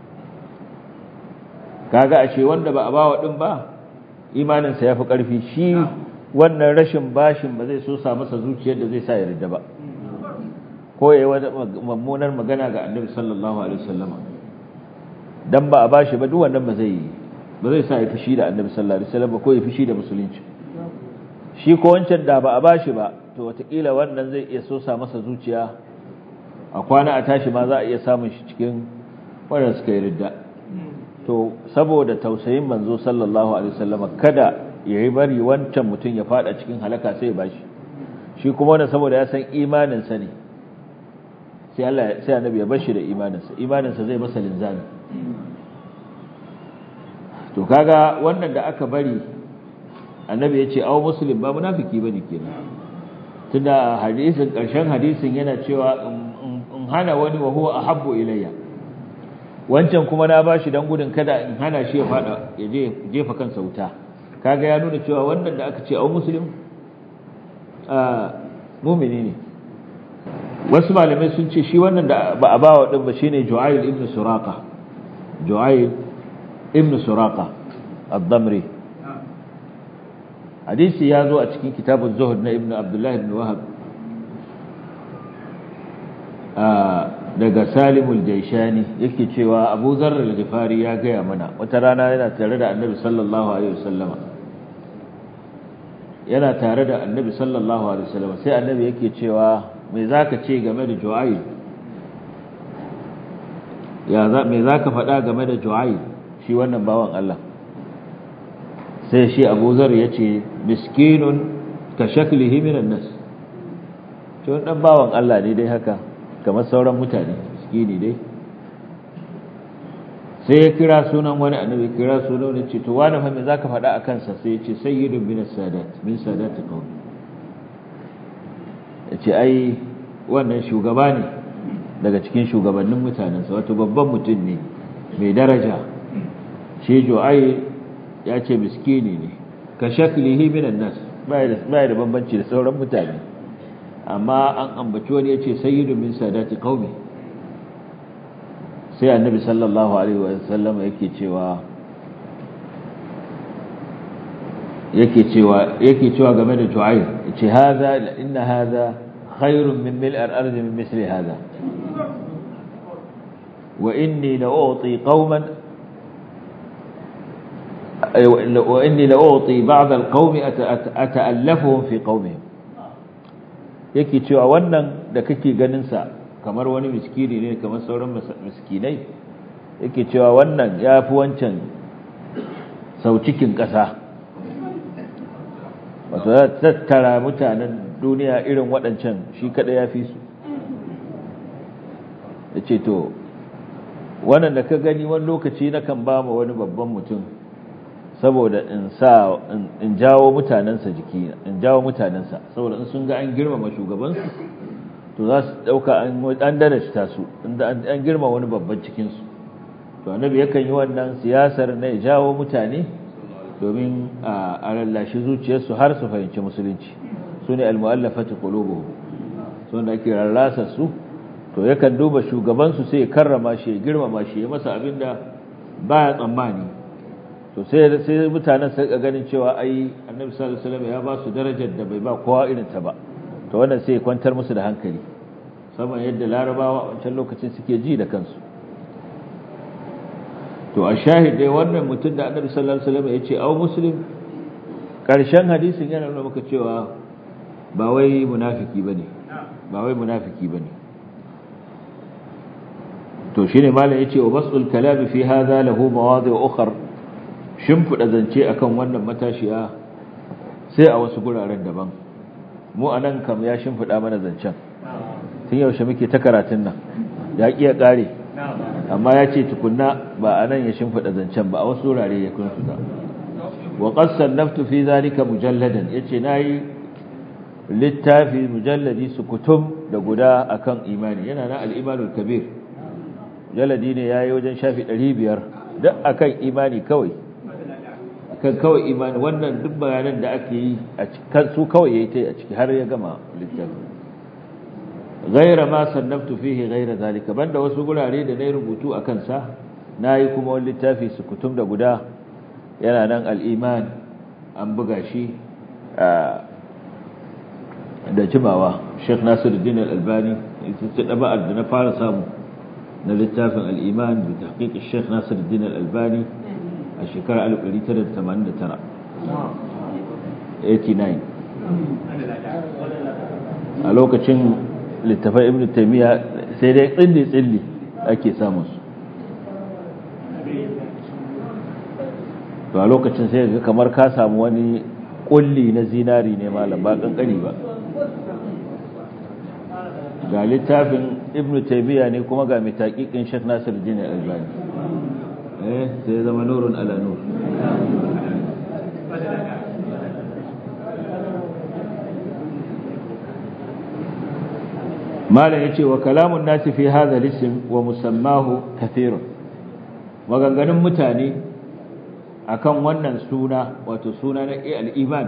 B: kaga ashe wanda ba a bawa din ba imanin sa yafi karfi shi wannan rashin bashin ba zai so sa masa zuciyar da zai sa ya ridda ba ko yayi wani mummunar magana ga Annabi sallallahu alaihi wasallama dan ba a bashi ba duk wannan ba zai ba zai sa ya fushi da Annabi sallallahu alaihi wasallam ko ya fushi da musulunci shi ko wancan da ba a bashi ba to watakila wannan zai iya sosa masa zuciya a kwana a tashi ma za a iya samun shi cikin wanda suka yi ridda to saboda tausayin manzo sallallahu alaihi wasallam kada ya yi bari wancan mutum ya fada cikin halaka sai ya bashi shi kuma wanda saboda ya san imanin sa ne sai Allah sai annabi ya bashi da imanin sa imanin sa zai masa linzami to kaga wannan da aka bari annabi ya ce aw muslim ba munafiki bane kenan tunda hadisin karshen hadisin yana cewa in hana wani wa huwa ahabbu ilayya wancan kuma na bashi dan gudun kada in hana shi ya fada ya je jefa kansa wuta kaga ya nuna cewa wannan da aka ce aw muslim a mu'mini ne wasu malamai sun ce shi wannan da ba a bawa din ba shine Ju'ayl ibn Suraqa Ju'ayl ibn Suraqa ad-Damri hadisi ya zo a cikin kitabun zuhud na ibn abdullahi ibn wahab daga salimul jaishani yake cewa abu zarar al-ghifari ya gaya mana wata rana yana tare da annabi sallallahu alaihi wasallama yana tare da annabi sallallahu alaihi wasallama sai annabi yake cewa me zaka ce game da ju'ayl ya za me zaka faɗa game da ju'ayl shi wannan bawan Allah sai shi abu zar ya ce miskinun ka shaklihi minan nas ce wani ɗan bawan Allah ne dai haka kamar sauran mutane miskini dai sai ya kira sunan wani annabi kira sunan wani ce to wani fa me zaka faɗa a kansa sai ya ce sayyidun min sadat min sadat qawmi ya ce ai wannan shugaba ne daga cikin shugabannin mutanensa wato babban mutum ne mai daraja shi ai ya ce miskini ne ka shaklihi minan nas baya da bambanci da sauran mutane amma an ambaci wani ya ce sayyidu min sadati qaumi sai annabi sallallahu alaihi wa sallam yake cewa yake cewa yake cewa game da ju'ayr yace hadha inna hadha khairun min mil' al-ard min misli hadha wa inni la u'ti qauman وإني لأعطي بعض القوم أتألفهم في قومهم yake cewa wannan da kake ganin sa kamar wani miskini ne kamar sauran miskinai yake cewa wannan yafi wancan sau cikin ƙasa wato ya tattara mutanen duniya irin waɗancan shi kaɗai ya fi su ya ce to wannan da ka gani wani lokaci na kan ba ma wani babban mutum saboda in sa in jawo mutanensa jiki in jawo mutanensa saboda in sun ga an girmama shugabansu to za su dauka an an darasta su inda an girma wani babban cikin su to annabi yakan yi wannan siyasar na jawo mutane domin a lallashi zuciyarsu har su fahimci musulunci sune almu'allafati qulubuhum sun da ake rarrasa su to yakan duba shugabansu sai ya karrama shi ya girmama shi ya masa abinda baya tsammani to sai sai mutanen sai ganin cewa ai annabi sallallahu alaihi wasallam ya ba su darajar da bai ba kowa irin ta ba to wannan sai kwantar musu da hankali saboda yadda larabawa a wancan lokacin suke ji da kansu to a shahid dai wannan mutum da annabi sallallahu alaihi wasallam ya ce au muslim karshen hadisin yana nuna maka cewa ba wai munafiki bane ba wai munafiki bane to shine malam yace wa basul kalami fi hadha lahu mawadi' ukhra shimfiɗa zance akan wannan matashiya sai a wasu guraren daban mu a nan kam ya shimfiɗa mana zancen tun yaushe muke ta karatun nan ya ƙi ya ƙare amma ya ce tukunna ba a nan ya shimfiɗa zancen ba a wasu wurare ya kun su wa ƙasar naftu fi zalika mujalladan ya ce na yi littafi mujalladi su kutum da guda akan imani yana na al'imanul kabir mujalladi ne ya yi wajen shafi ɗari biyar duk akan imani kawai akan kawai imani wannan duk bayanan da ake yi a cikin su kawai ya yi ta a ciki har ya gama littafi gaira ma sannabtu fihi gaira zalika banda wasu gurare da na yi rubutu a kansa na yi kuma wani littafi su kutum da guda yana nan al'iman an buga shi da jimawa sheikh nasiruddin al-albani ita ce ɗaba'ar da na fara samu na littafin al'iman da tahqiqin sheikh nasiruddin al-albani a shekarar 1989 a lokacin littafin ibn taymiya sai dai tsilli tsilli ake samun su to a lokacin sai ga kamar ka samu wani kulli na zinari ne malam ba kankani ba ga littafin ibn taymiya ne kuma ga mai taqiqin Sheikh Nasiruddin Albani eh sai zama nurun ala nur malam yace wa kalamun nasi fi hadha al-ism wa musammahu kathirun maganganun mutane akan wannan suna wato suna na al-iman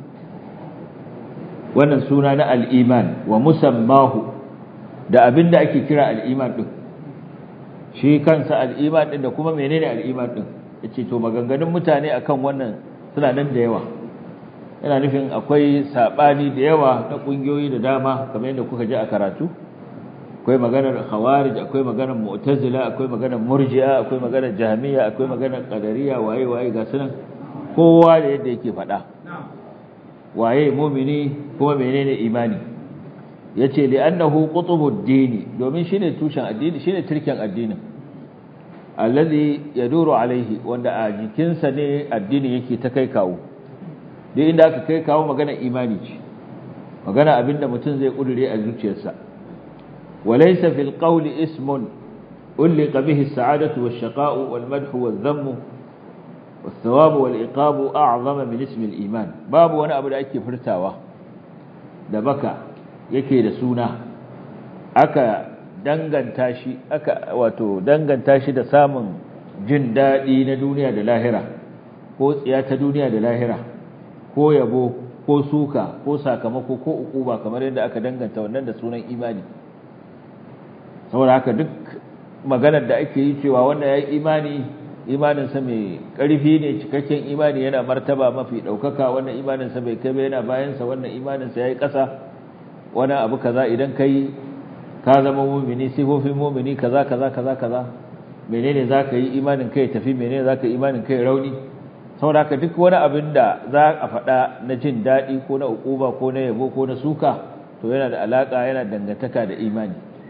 B: wannan suna na al-iman wa musammahu da abinda ake kira al-iman din shi kansa al-iman din da kuma menene al-iman din yace to maganganun mutane akan wannan suna nan da yawa yana nufin akwai sabani da yawa na kungiyoyi da dama kamar yadda kuka ji a karatu akwai maganar khawarij akwai maganar mu'tazila akwai maganar murji'a akwai maganar jahmiya akwai maganar qadariyya waye waye ga sunan kowa da yadda yake faɗa waye mu'mini kuma menene imani yace li annahu qutubud dini domin shine tushen addini shine turken addinin alladhi yaduru alaihi wanda a jikinsa ne addini yake ta kai kawo duk inda aka kai kawo magana imani ce magana abinda mutum zai kudure a zuciyarsa walaysa fil qawli ismun ulqa bihi as-sa'adatu wash-shaqa'u wal-madhu wadh-dhammu was-thawabu wal-iqabu a'zama min ismi al-iman babu wani abu da ake furtawa da baka yake da suna aka danganta shi aka wato danganta shi da samun jin dadi na duniya da lahira ko tsiya ta duniya da lahira ko yabo ko suka ko sakamako ko ukuba kamar yadda aka danganta wannan da sunan imani saboda haka duk maganar da ake yi cewa wanda ya yi imani imaninsa mai ƙarfi ne cikakken imani yana martaba mafi ɗaukaka wannan imaninsa bai kai ba yana bayansa wannan imaninsa ya yi ƙasa wani abu kaza idan kai ka zama mumini sifofin mumini kaza kaza kaza kaza menene za ka yi imanin kai tafi menene za ka yi imanin kai rauni sauraka duk wani abin da za a faɗa na jin daɗi ko na ukuba ko na yabo ko na suka to yana da alaƙa yana dangantaka da imani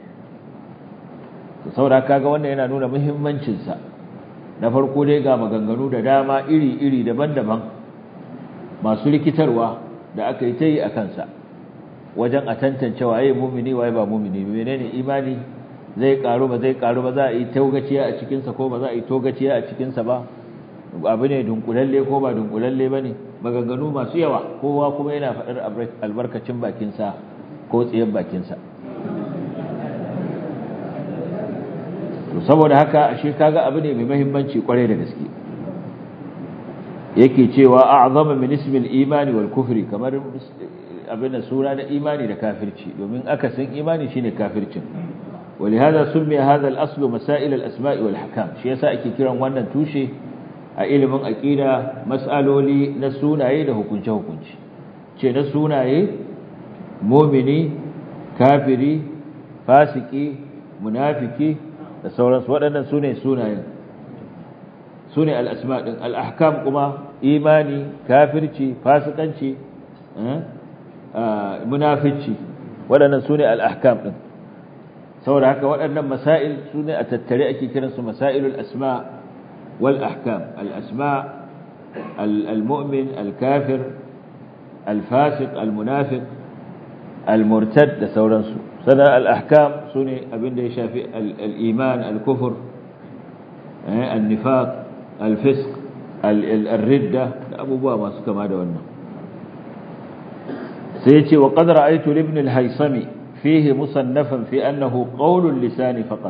B: to sauraka ga wannan yana nuna muhimmancinsa na farko dai ga maganganu da dama iri-iri daban-daban masu rikitarwa da aka yi ta yi a kansa wajen a tantance waye mumini waye ba mumini menene imani zai karu ba zai karu ba za a yi togaciya a cikinsa ko ba za a yi togaciya a cikinsa ba abu ne dunkulalle ko ba dunkulalle ba ne maganganu masu yawa kowa kuma yana faɗar albarkacin bakinsa ko tsayen bakinsa to saboda haka ashe kaga abu ne mai mahimmanci kwarai da gaske yake cewa a'zama min ismil imani wal kufri kamar abin da suna na imani da kafirci domin akasin imani shine kafircin ولهذا سمي هذا الأصل مسائل الأسماء والحكام شيء يسا ake kiran wannan tushe a ilimin aqida mas'aloli na sunaye da hukunce hukunci ce na sunaye mu'mini kafiri fasiki munafiki da sauransu waɗannan sune sunayen sune al-asma din al-ahkam kuma imani kafirci fasikanci munafici waɗannan sune al-ahkam din saboda haka waɗannan masail sune a tattare ake kiransu masailul asma' والأحكام الأسماء المؤمن الكافر الفاسق المنافق المرتد da sauransu sannan al-ahkam sune abinda ya shafi al-iman al-kufr al-nifaq al-fisq al-ridda da abubuwa masu kama da wannan sai yace wa qad ra'aytu ibn al-haysami fihi musannafan fi annahu qawl al-lisan faqat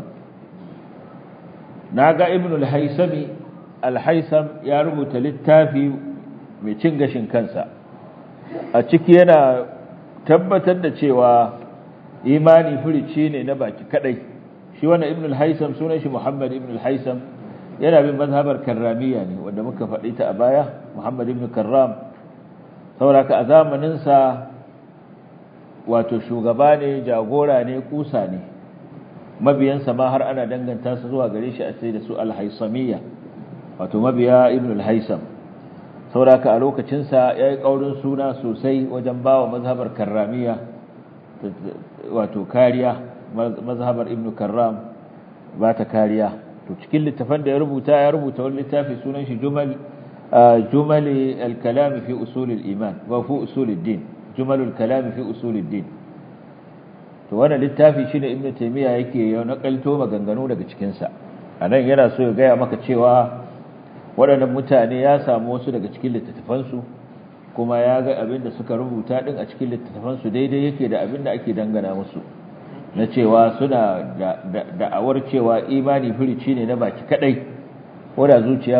B: naga ibn al-haysami al-haysam ya rubuta littafi mai cin gashin kansa a ciki yana tabbatar da cewa imani furici ne na baki kadai shi wannan ibn al-haysam sunan shi muhammad ibn al-haysam yana bin mazhabar karramiya ne wanda muka faɗi ta a baya muhammad ibn karram sauraka a zamanin sa wato shugaba ne jagora ne kusa ne mabiyansa ma har ana danganta su zuwa gare shi a sai da su al-haysamiyya wato mabiya ibn al-haysam sauraka a lokacinsa ya yi ƙaurin suna sosai wajen ba wa mazhabar karramiya wato kariya mazhabar ibn karram ba ta kariya to cikin littafan da ya rubuta ya rubuta wani littafi sunan shi jumal jumali al-kalam fi usul al-iman wa fi usul ad-din jumal al-kalam fi usul ad-din to wannan littafi shine ibn taymiya yake ya nakalto maganganu daga cikin sa anan yana so ya gaya maka cewa waɗannan mutane ya samu wasu daga cikin littattafansu kuma ya ga abin da suka rubuta ɗin a cikin littattafansu daidai yake da abin da ake dangana musu na cewa suna da'awar cewa imani firici ne na baki kaɗai wadda zuciya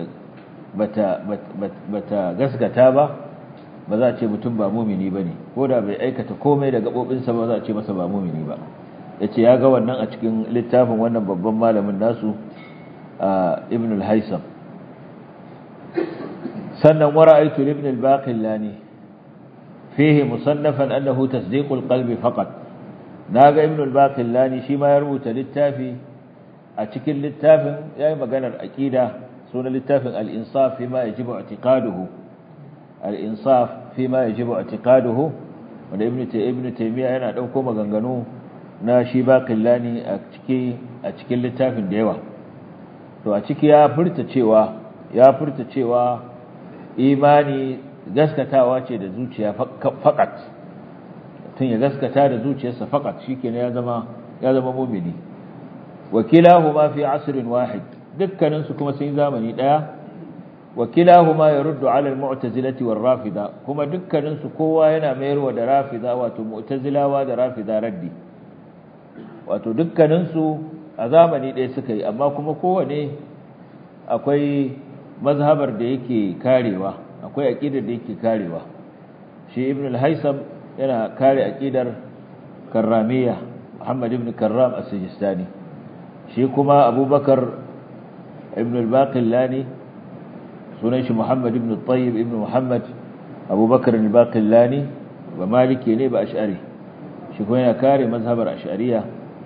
B: bata gaskata ba ba za a ce mutum ba mumini ba ne ko da bai aikata komai da gaɓoɓinsa ba za a ce masa ba mumini ba ya ce ya ga wannan a cikin littafin wannan babban malamin nasu ibn al-haisam sannan wara'aytu ibn al-baqillani fihi musannafan annahu tasdiq al-qalbi faqat naga ibn al-baqillani shi ma ya rubuta littafi a cikin littafin yayi maganar aqida sunan littafin al-insaf fi ma yajibu i'tiqaduhu al-insaf fi ma yajibu i'tiqaduhu wanda ibn ibn taymiya yana dauko maganganu na shi baqillani a cikin a cikin littafin da yawa to a ciki ya furta cewa ya furta cewa imani gaskatawa ce da zuciya fakat tun ya gaskata da zuciyarsa fakat shikenan ya zama ya zama mu'mini wakilahuma fi asrin wahid dukkanin su kuma sun zamani daya wakilahuma yaruddu ala almu'tazilati warrafida kuma dukkanin su kowa yana mayarwa da rafida wato mu'tazilawa da rafida raddi wato dukkanin su a zamani daya suka yi amma kuma kowane akwai mazhabar da yake karewa akwai aqidar da yake karewa shi ibn al-haisam yana kare aqidar karramiyya muhammad ibn karram as-sijistani shi kuma abubakar ibn al-baqillani sunan shi muhammad ibn al-tayyib ibn muhammad abubakar al-baqillani ba maliki ne ba ash'ari shi kuma yana kare mazhabar ash'ariyya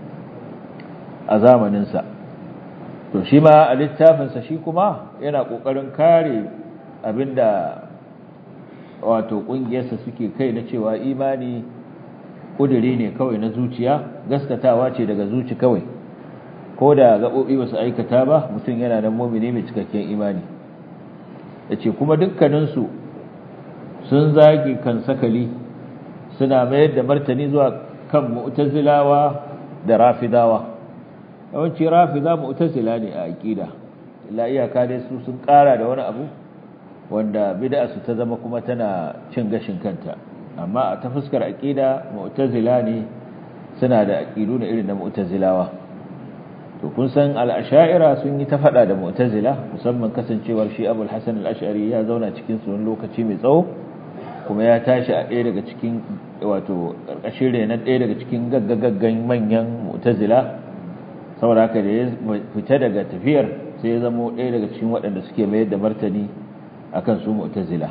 B: a zamanin sa to shi ma a littafinsa shi kuma yana ƙoƙarin kare abinda wato ƙungiyarsa suke kai na cewa imani ƙuduri ne kawai na zuciya gaskatawa ce daga zuci kawai ko da gaɓoɓi ba su aikata ba mutum yana nan momini mai cikakken imani ya ce kuma dukkaninsu sun zagi kan sakali suna mayar da martani zuwa kan mu'tazilawa da rafidawa yawanci rafida mu'tazila ne a aqida illa iyaka dai su sun kara da wani abu wanda bid'a su ta zama kuma tana cin gashin kanta amma a ta fuskar aqida mu'tazila ne suna da aqidu na irin na mu'tazilawa to kun san al-ash'ira sun yi ta fada da mu'tazila musamman kasancewar shi Abul Hasan al-Ash'ari ya zauna cikin su wani lokaci mai tsawo kuma ya tashi a ɗaya daga cikin wato ƙarƙashin renon ɗaya daga cikin gaggagaggan manyan mu'tazila saboda haka da ya fita daga tafiyar sai ya zamo ɗaya daga cikin waɗanda suke mayar da martani akan su mu'tazila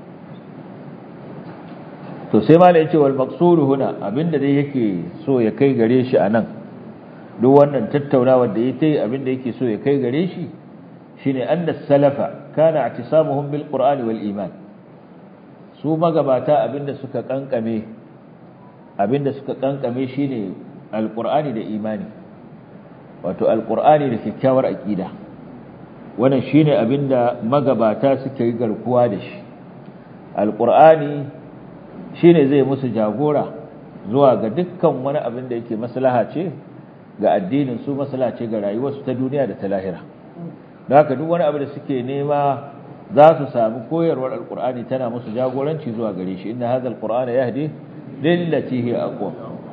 B: to sai malai yace wal maqsuru huna abinda dai yake so ya kai gare shi anan duk wannan tattaunawar da yake abinda yake so ya kai gare shi shine anna salafa kana i'tisamuhum bil qur'ani wal iman su magabata abinda suka kankame abinda suka kankame shine alqur'ani da imani wato alqur'ani da kyakkyawar aqida wannan shine abinda magabata suka yi garkuwa da shi alqur'ani shine zai musu jagora zuwa ga dukkan wani abin da yake maslaha ce ga addinin su maslaha ce ga rayuwarsu ta duniya da ta lahira da haka duk wani abu da suke nema za su sami koyarwar alkur'ani tana musu jagoranci zuwa gare shi inna hadha alqur'ana yahdi lillati hi aqwam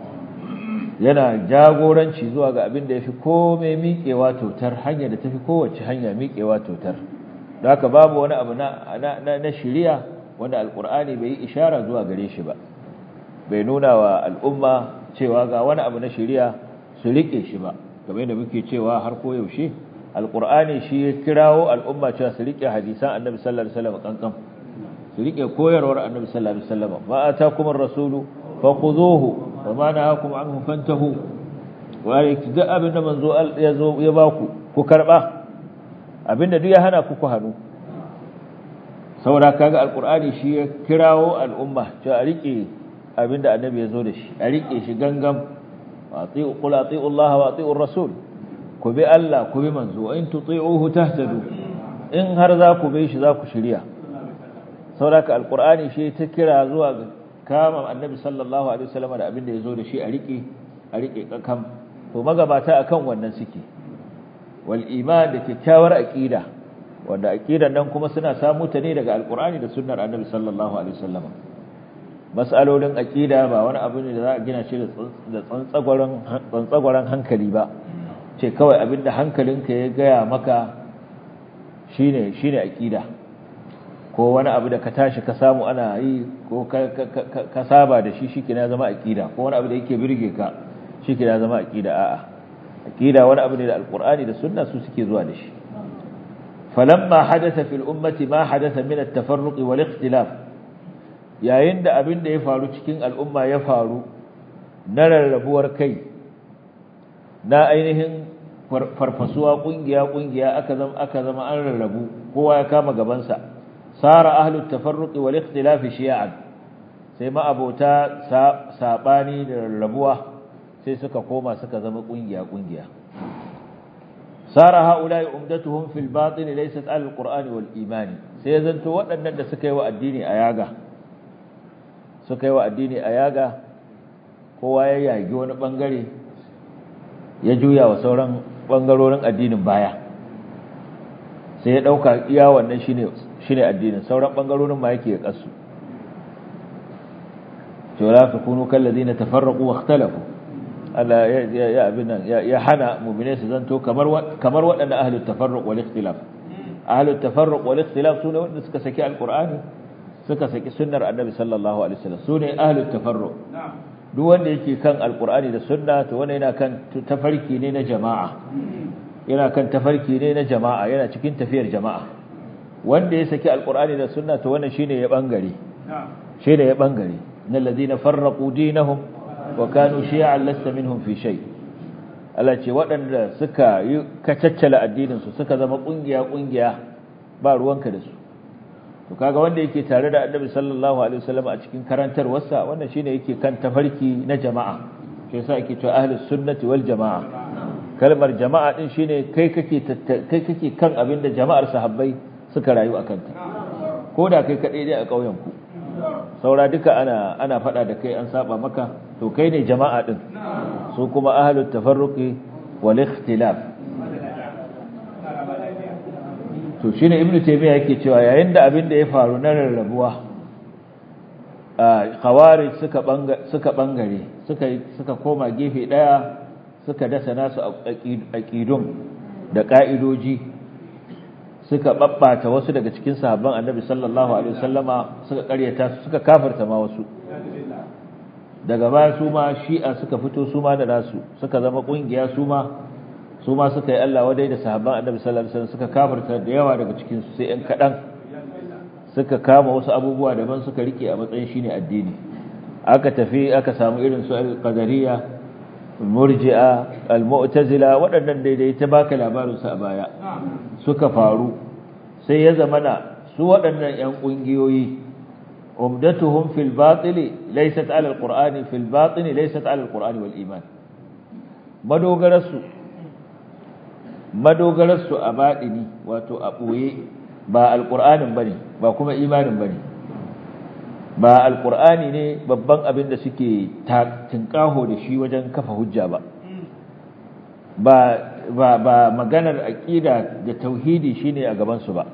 B: yana jagoranci zuwa ga abin da yafi komai miƙewa totar hanya da tafi kowace hanya miƙewa totar da haka babu wani abu na na na shari'a wanda alkur'ani bai yi ishara zuwa gare shi ba bai nuna wa al'umma cewa ga wani abu na shari'a su rike shi ba kamar yadda muke cewa har ko yaushe alqur'ani shi ya kirawo al'umma cewa su rike hadisan annabi sallallahu alaihi wasallam kankan su rike koyarwar annabi sallallahu alaihi wasallam ma atakum ar-rasulu fakhuduhu wa ma nahakum anhu fantahu wa da abinda manzo ya zo ya baku ku karba abinda duk ya hana ku ku hanu saboda kaga alqur'ani shi ya kirawo al'umma cewa a rike abinda annabi ya zo da shi a rike shi gangam wa ati'u qul ati'u Allah wa ati'u ar-rasul ku bi Allah ku bi manzo in tuti'uhu tahtadu in har za ku bi shi za ku shirya saboda alqur'ani shi ta kira zuwa ga kama annabi sallallahu alaihi wasallam da abinda ya zo da shi a rike a rike kakam to magabata akan wannan suke wal iman da kyakkyawar aqida wanda aqidan nan kuma suna samu ta ne daga alqur'ani da sunnar annabi sallallahu alaihi wasallam mas'alolin aqida ba wani abu ne da za a gina shi da tsantsagwaran tsantsagwaran hankali ba ce kawai abinda hankalinka ya gaya maka shine shine aqida ko wani abu da ka tashi ka samu ana yi ko ka saba da shi shike na zama aqida ko wani abu da yake birge ka shike na zama aqida a'a aqida wani abu ne da alqur'ani da sunna su suke zuwa da shi falamma hadatha fil ummati ma hadatha min at-tafarruq wal ikhtilaf yayin da abin da ya faru cikin al'umma ya faru na rarrabuwar kai na ainihin farfasuwa kungiya kungiya aka zama aka zama an rarrabu kowa ya kama gabansa sara ahlut tafarruq wal ikhtilaf shi'an sai ma abota sabani da rarrabuwa sai suka koma suka zama kungiya kungiya sara haula'i umdatuhum fil batin laysat al qur'ani wal imani sai zanto waɗannan da suka yi wa addini a yaga suka yi wa addini a yaga kowa ya yagi wani bangare ya juya wa sauran bangarorin addinin baya sai ya dauka iya wannan shine shine addinin sauran bangarorin ma yake ya kasu to la takunu kal ladina tafarraqu wa ikhtalafu Allah ya ya abin nan ya hana mu'mine su zanto kamar kamar waɗannan ahlut tafarruq wal ikhtilaf ahlut tafarruq wal ikhtilaf sune wanda suka saki alqur'ani suka saki sunnar annabi sallallahu alaihi wasallam sune ahlut tafarruq duk wanda yake kan alqur'ani da sunna to wanda yana kan tafarki ne na jama'a yana kan tafarki ne na jama'a yana cikin tafiyar jama'a wanda ya saki alqur'ani da sunna to wannan shine ya bangare shine ya bangare innal ladina farraqu dinahum wa kanu shi'an lasta minhum fi shay Allah ce waɗanda suka yi kacaccala addinin su suka zama kungiya kungiya ba ruwanka da su to kaga wanda yake tare da Annabi sallallahu alaihi wasallam a cikin karantarwarsa wannan shine yake kan tafarki na jama'a shi yasa yake cewa ahlus sunnati wal jama'a kalmar jama'a din shine kai kake kai kake kan abin da jama'ar sahabbai suka rayu akan ta koda kai kadai dai a kauyen ku saura duka ana ana fada da kai an saba maka to kai ne jama'a din su kuma ahlut tafarruqi wal ikhtilaf to shine ibnu taymiya yake cewa yayin da abin da ya faru na rarrabuwa khawarij suka banga suka bangare suka suka koma gefe daya suka dasa nasu aqidun da ka'idoji suka babbata wasu daga cikin sahabban annabi sallallahu alaihi wasallama suka karyata su suka kafirta ma wasu daga baya su ma shi'a suka fito su ma da nasu suka zama kungiya su ma su ma suka yi Allah wadai da sahabban annabi sallallahu alaihi wasallam suka kafirta da yawa daga cikin su sai ɗan kaɗan suka kama wasu abubuwa daban suka rike a matsayin shine addini aka tafi aka samu irin su al-qadariyya murji'a al-mu'tazila waɗannan daidai ta baka labarin su a baya suka faru sai ya zamana su waɗannan ƴan ƙungiyoyi umdatuhum fil batili laysat ala al-qur'ani fil batini laysat ala al-qur'ani wal iman madogararsu madogararsu a baɗini wato a ɓoye ba alƙur'anin ba ne ba kuma imanin ba ne ba alkur'ani ne babban abin da suke tinkaho da shi wajen kafa hujja ba ba ba ba maganar aqida da tauhidi shine a gaban su ba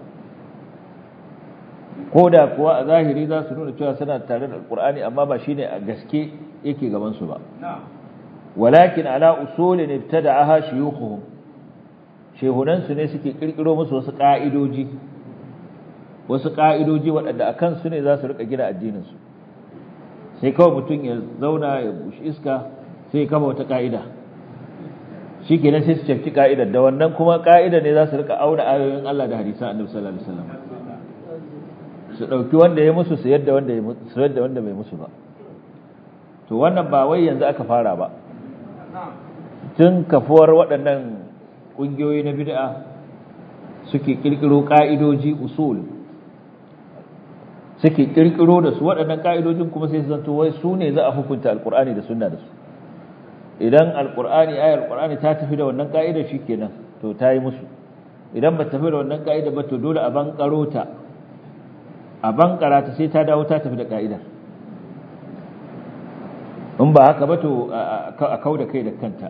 B: koda kuwa a zahiri za su nuna cewa suna tare da alkur'ani amma ba shine a gaske yake gaban su ba walakin ala usulin ibtada'aha shuyukhuhum shehunan su ne suke kirkiro musu wasu ka'idoji wasu ka'idoji waɗanda akan su ne za su rika gina addinin su sai kawai mutum ya zauna ya bushi iska sai ya kama wata ka'ida shi kenan sai su cafki ka'idar da wannan kuma ka'idar ne za su rika auna ayoyin Allah da hadisan annabi sallallahu alaihi wasallam su dauki wanda ya musu su yadda wanda ya musu yadda wanda bai musu ba to wannan ba wai yanzu aka fara ba tun kafuwar waɗannan ƙungiyoyi na bid'a suke kirkiro ka'idoji usul suke kirkiro da su waɗannan ka'idojin kuma sai su zanto wai su ne za a hukunta alkur'ani da sunna da su idan alkur'ani ayar alkur'ani ta tafi da wannan ka'idar shikenan to ta yi musu idan ba tafi da wannan ka'idar ba to dole a bankaro ta a bankara ta sai ta dawo ta tafi da ka'idar in ba haka ba to a kau da kai da kanta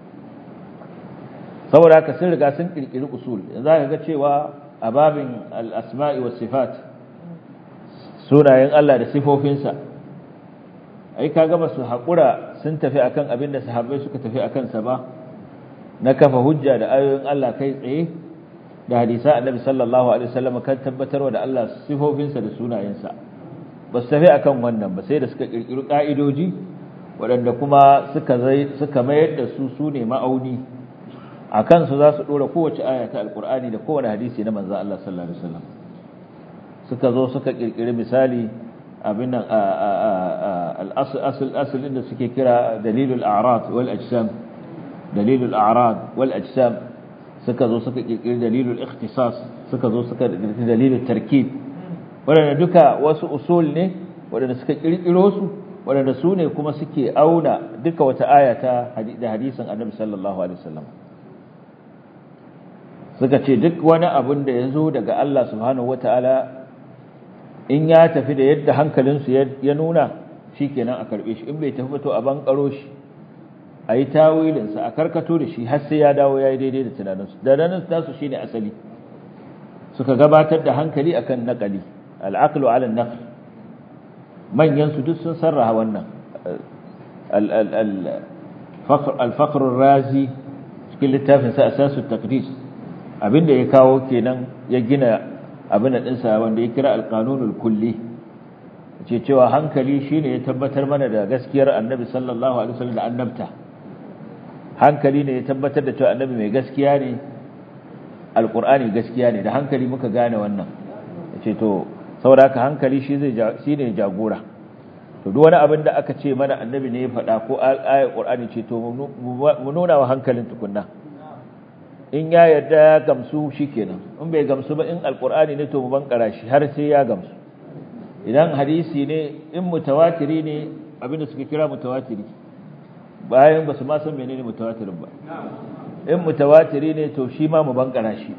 B: saboda haka sun riga sun kirkiri usul yanzu ka ga cewa a babin al-asma'i was sifat sunayen Allah da sifofinsa ai kaga ba su haƙura sun tafi akan abin da sahabbai suka tafi akan sa ba na kafa hujja da ayoyin Allah kai tsaye da hadisa annabi sallallahu alaihi wasallam kan tabbatarwa da Allah sifofinsa da sunayensa ba su tafi akan wannan ba sai da suka kirkiri ka'idoji waɗanda kuma suka suka mayar da su sune ma'auni akan su za su dora kowace aya ta alqur'ani da kowane hadisi na manzon Allah sallallahu alaihi wasallam suka zo suka kirkiri misali abin nan al-asl asl inda suke kira dalilul a'rad wal ajsam dalilul a'rad wal ajsam suka zo suka kirkiri dalilul ikhtisas suka zo suka kirkiri dalilul tarkib wadanda duka wasu usul ne wadanda suka kirkiro su wadanda su ne kuma suke auna duka wata aya ta da hadisin annabi sallallahu alaihi wasallam suka ce duk wani abin da ya zo daga Allah subhanahu wataala in ya tafi da yadda hankalinsu ya nuna shi kenan a karɓe shi in bai tafi to a bankaro shi a yi tawilinsa a karkato da shi har sai ya dawo ya yi daidai da tunaninsu da ranar tasu shi ne asali suka gabatar da hankali akan naƙali al'aqlu ala naql manyan su duk sun sarraha wannan al-faqr razi cikin littafin sa asasu taqdis abinda ya kawo kenan ya gina abin ɗinsa wanda ya kira alƙanunul kulli ce cewa hankali shine ya tabbatar mana da gaskiyar annabi sallallahu alaihi wasallam da annabta hankali ne ya tabbatar da cewa annabi mai gaskiya ne alƙur'ani gaskiya ne da hankali muka gane wannan ce to saboda haka hankali shi zai shine jagora to duk wani abin da aka ce mana annabi ne ya faɗa ko ayar ƙur'ani ce to mu nuna wa hankalin tukunna in ya yarda ya gamsu shikenan in bai gamsu ba in alkur'ani ne to mu bankara shi har sai ya gamsu idan hadisi ne in mutawatiri ne abinda suka kira mutawatiri bayan ba su ma san menene mutawatirin ba in mutawatiri ne to shi ma mu bankara shi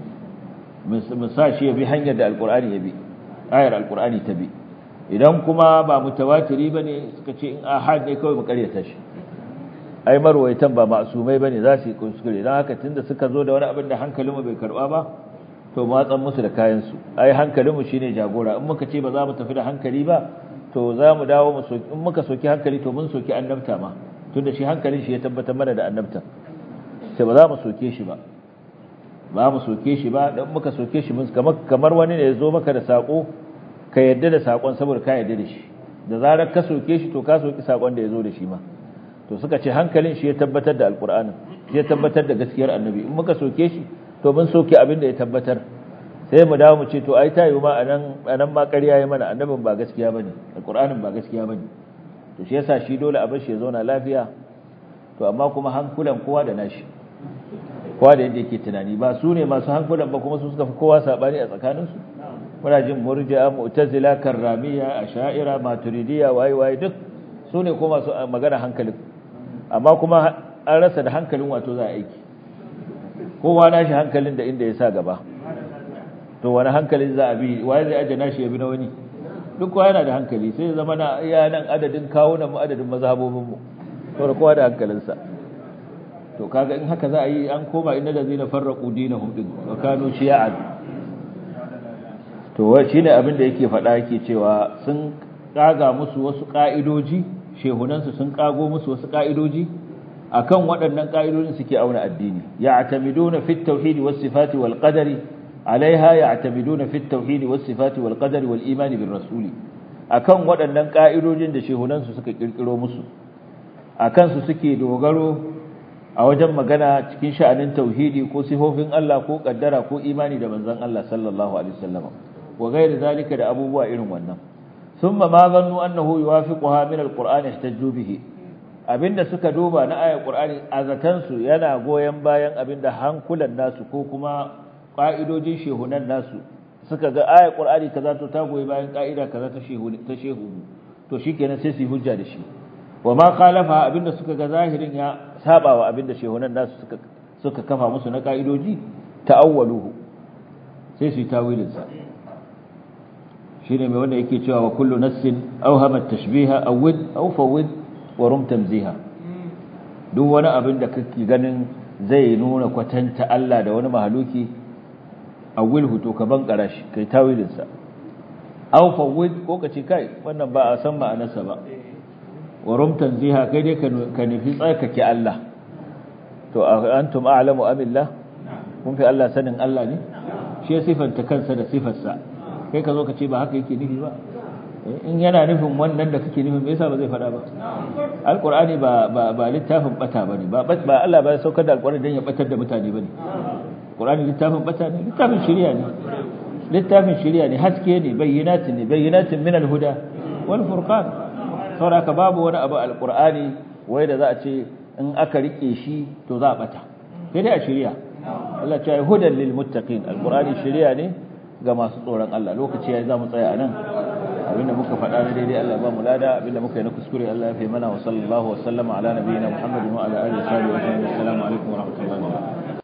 B: mu sa shi ya bi hanyar da alkur'ani ya bi ayar alkur'ani ta bi idan kuma ba mutawatiri bane suka ce in ahad ne kawai mu karyata shi ai marwaitan ba masumai bane za su yi kuskure dan haka tunda suka zo da wani abin da hankalinmu bai karba ba to matsan musu da kayan su ai hankalinmu shine jagora in muka ce ba za mu tafi da hankali ba to za mu dawo mu soki in muka soki hankali to mun soki annabta ma tunda shi hankalin shi ya tabbatar mana da annabta sai ba za mu soke shi ba ba mu soke shi ba dan muka soke shi mun kamar kamar wani ne ya zo maka da sako ka yadda da sakon saboda ka yadda da shi da zarar ka soke shi to ka soki sakon da ya zo da shi ma to suka ce hankalin shi ya tabbatar da alkur'anin shi ya tabbatar da gaskiyar annabi in muka soke shi to mun soke abin da ya tabbatar sai mu dawo mu ce to ai tayi ma anan anan ma ƙarya yayi mana annabin ba gaskiya bane alkur'anin ba gaskiya bane to shi yasa shi dole a bar shi ya zauna lafiya to amma kuma hankulan kowa da nashi kowa da yadda yake tunani ba su ne masu hankulan ba kuma su suka fi kowa sabani a tsakaninsu muna jin murji'a mu'tazila karramiya asha'ira maturidiyya waye waye duk su ne kuma masu magana hankalin amma kuma an rasa da hankalin wato za a aiki kowa nashi hankalin da inda ya sa gaba to wani hankalin za a bi waye zai aje nashi ya bi na wani duk kowa yana da hankali sai ya zama na iya nan adadin kawo mu adadin mazhabobin mu to kowa da hankalinsa to kaga in haka za a yi an koma inda da zai na farraqu dinahum din wa kanu shi'an to wai shine abin da yake faɗa yake cewa sun kaga musu wasu ka'idoji shehunansu sun kago musu wasu ka'idoji akan waɗannan ka'idojin suke auna addini ya'tamiduna fit tauhid was sifati wal qadari alaiha ya'tamiduna fit tauhid was sifati wal qadari wal iman bir rasuli akan waɗannan ka'idojin da shehunansu suka kirkiro musu akan su suke dogaro a wajen magana cikin sha'anin tauhidi ko sifofin Allah ko kaddara ko imani da manzon Allah sallallahu alaihi wasallam wa gairi zalika da abubuwa irin wannan thumma ma zannu annahu yuwafiquha min alqur'ani ihtajju bihi abinda suka duba na ayar qur'ani azatan su yana goyen bayan abinda hankulan nasu ko kuma ka'idojin shehunan nasu suka ga ayar qur'ani kaza to ta goyi bayan ka'ida kaza ta shehu ta shehu to shikenan sai su hujja da shi wa ma khalafa abinda suka ga zahirin ya saba wa abinda shehunan nasu suka suka kafa musu na ka'idoji ta'awwaluhu sai su yi tawilin sa shine mai wanda yake cewa wa kullu nassin awhama tashbiha awwid aw fawwid wa rum tamziha duk wani abin da kake ganin zai nuna kwatanta Allah da wani mahaluki awwilhu to ka bankara shi kai tawilin sa aw fawwid ko kace kai wannan ba a san ma'anarsa ba wa rum tanziha kai dai ka nufi tsarkake Allah to antum a'lamu amillah kun fi Allah sanin Allah ne shi ya sifanta kansa da sifarsa kai ka zo ka ce ba haka yake nufi ba in yana nufin wannan da kake nufin me yasa ba zai faɗa ba alqur'ani ba ba ba littafin bata bane ba ba Allah ba ya saukar da alqur'ani dan ya batar da mutane bane qur'ani littafin bata ne littafin shari'a ne littafin shari'a ne haske ne bayyinatin ne bayyinatin min alhuda wal furqan saboda babu wani abu alqur'ani wai da za a ce in aka rike shi to za a bata sai dai a shari'a Allah ya ce hudan lil muttaqin alqur'ani shari'a ne ga masu tsoron Allah lokaci yayi zamu tsaya anan abinda muka faɗa na daidai Allah ba mu lada abinda muka yi na kuskure Allah ya fi mana wa sallallahu wa sallama ala nabiyina Muhammadin wa ala alihi wa sahbihi wa sallam assalamu alaikum wa rahmatullahi wa barakatuh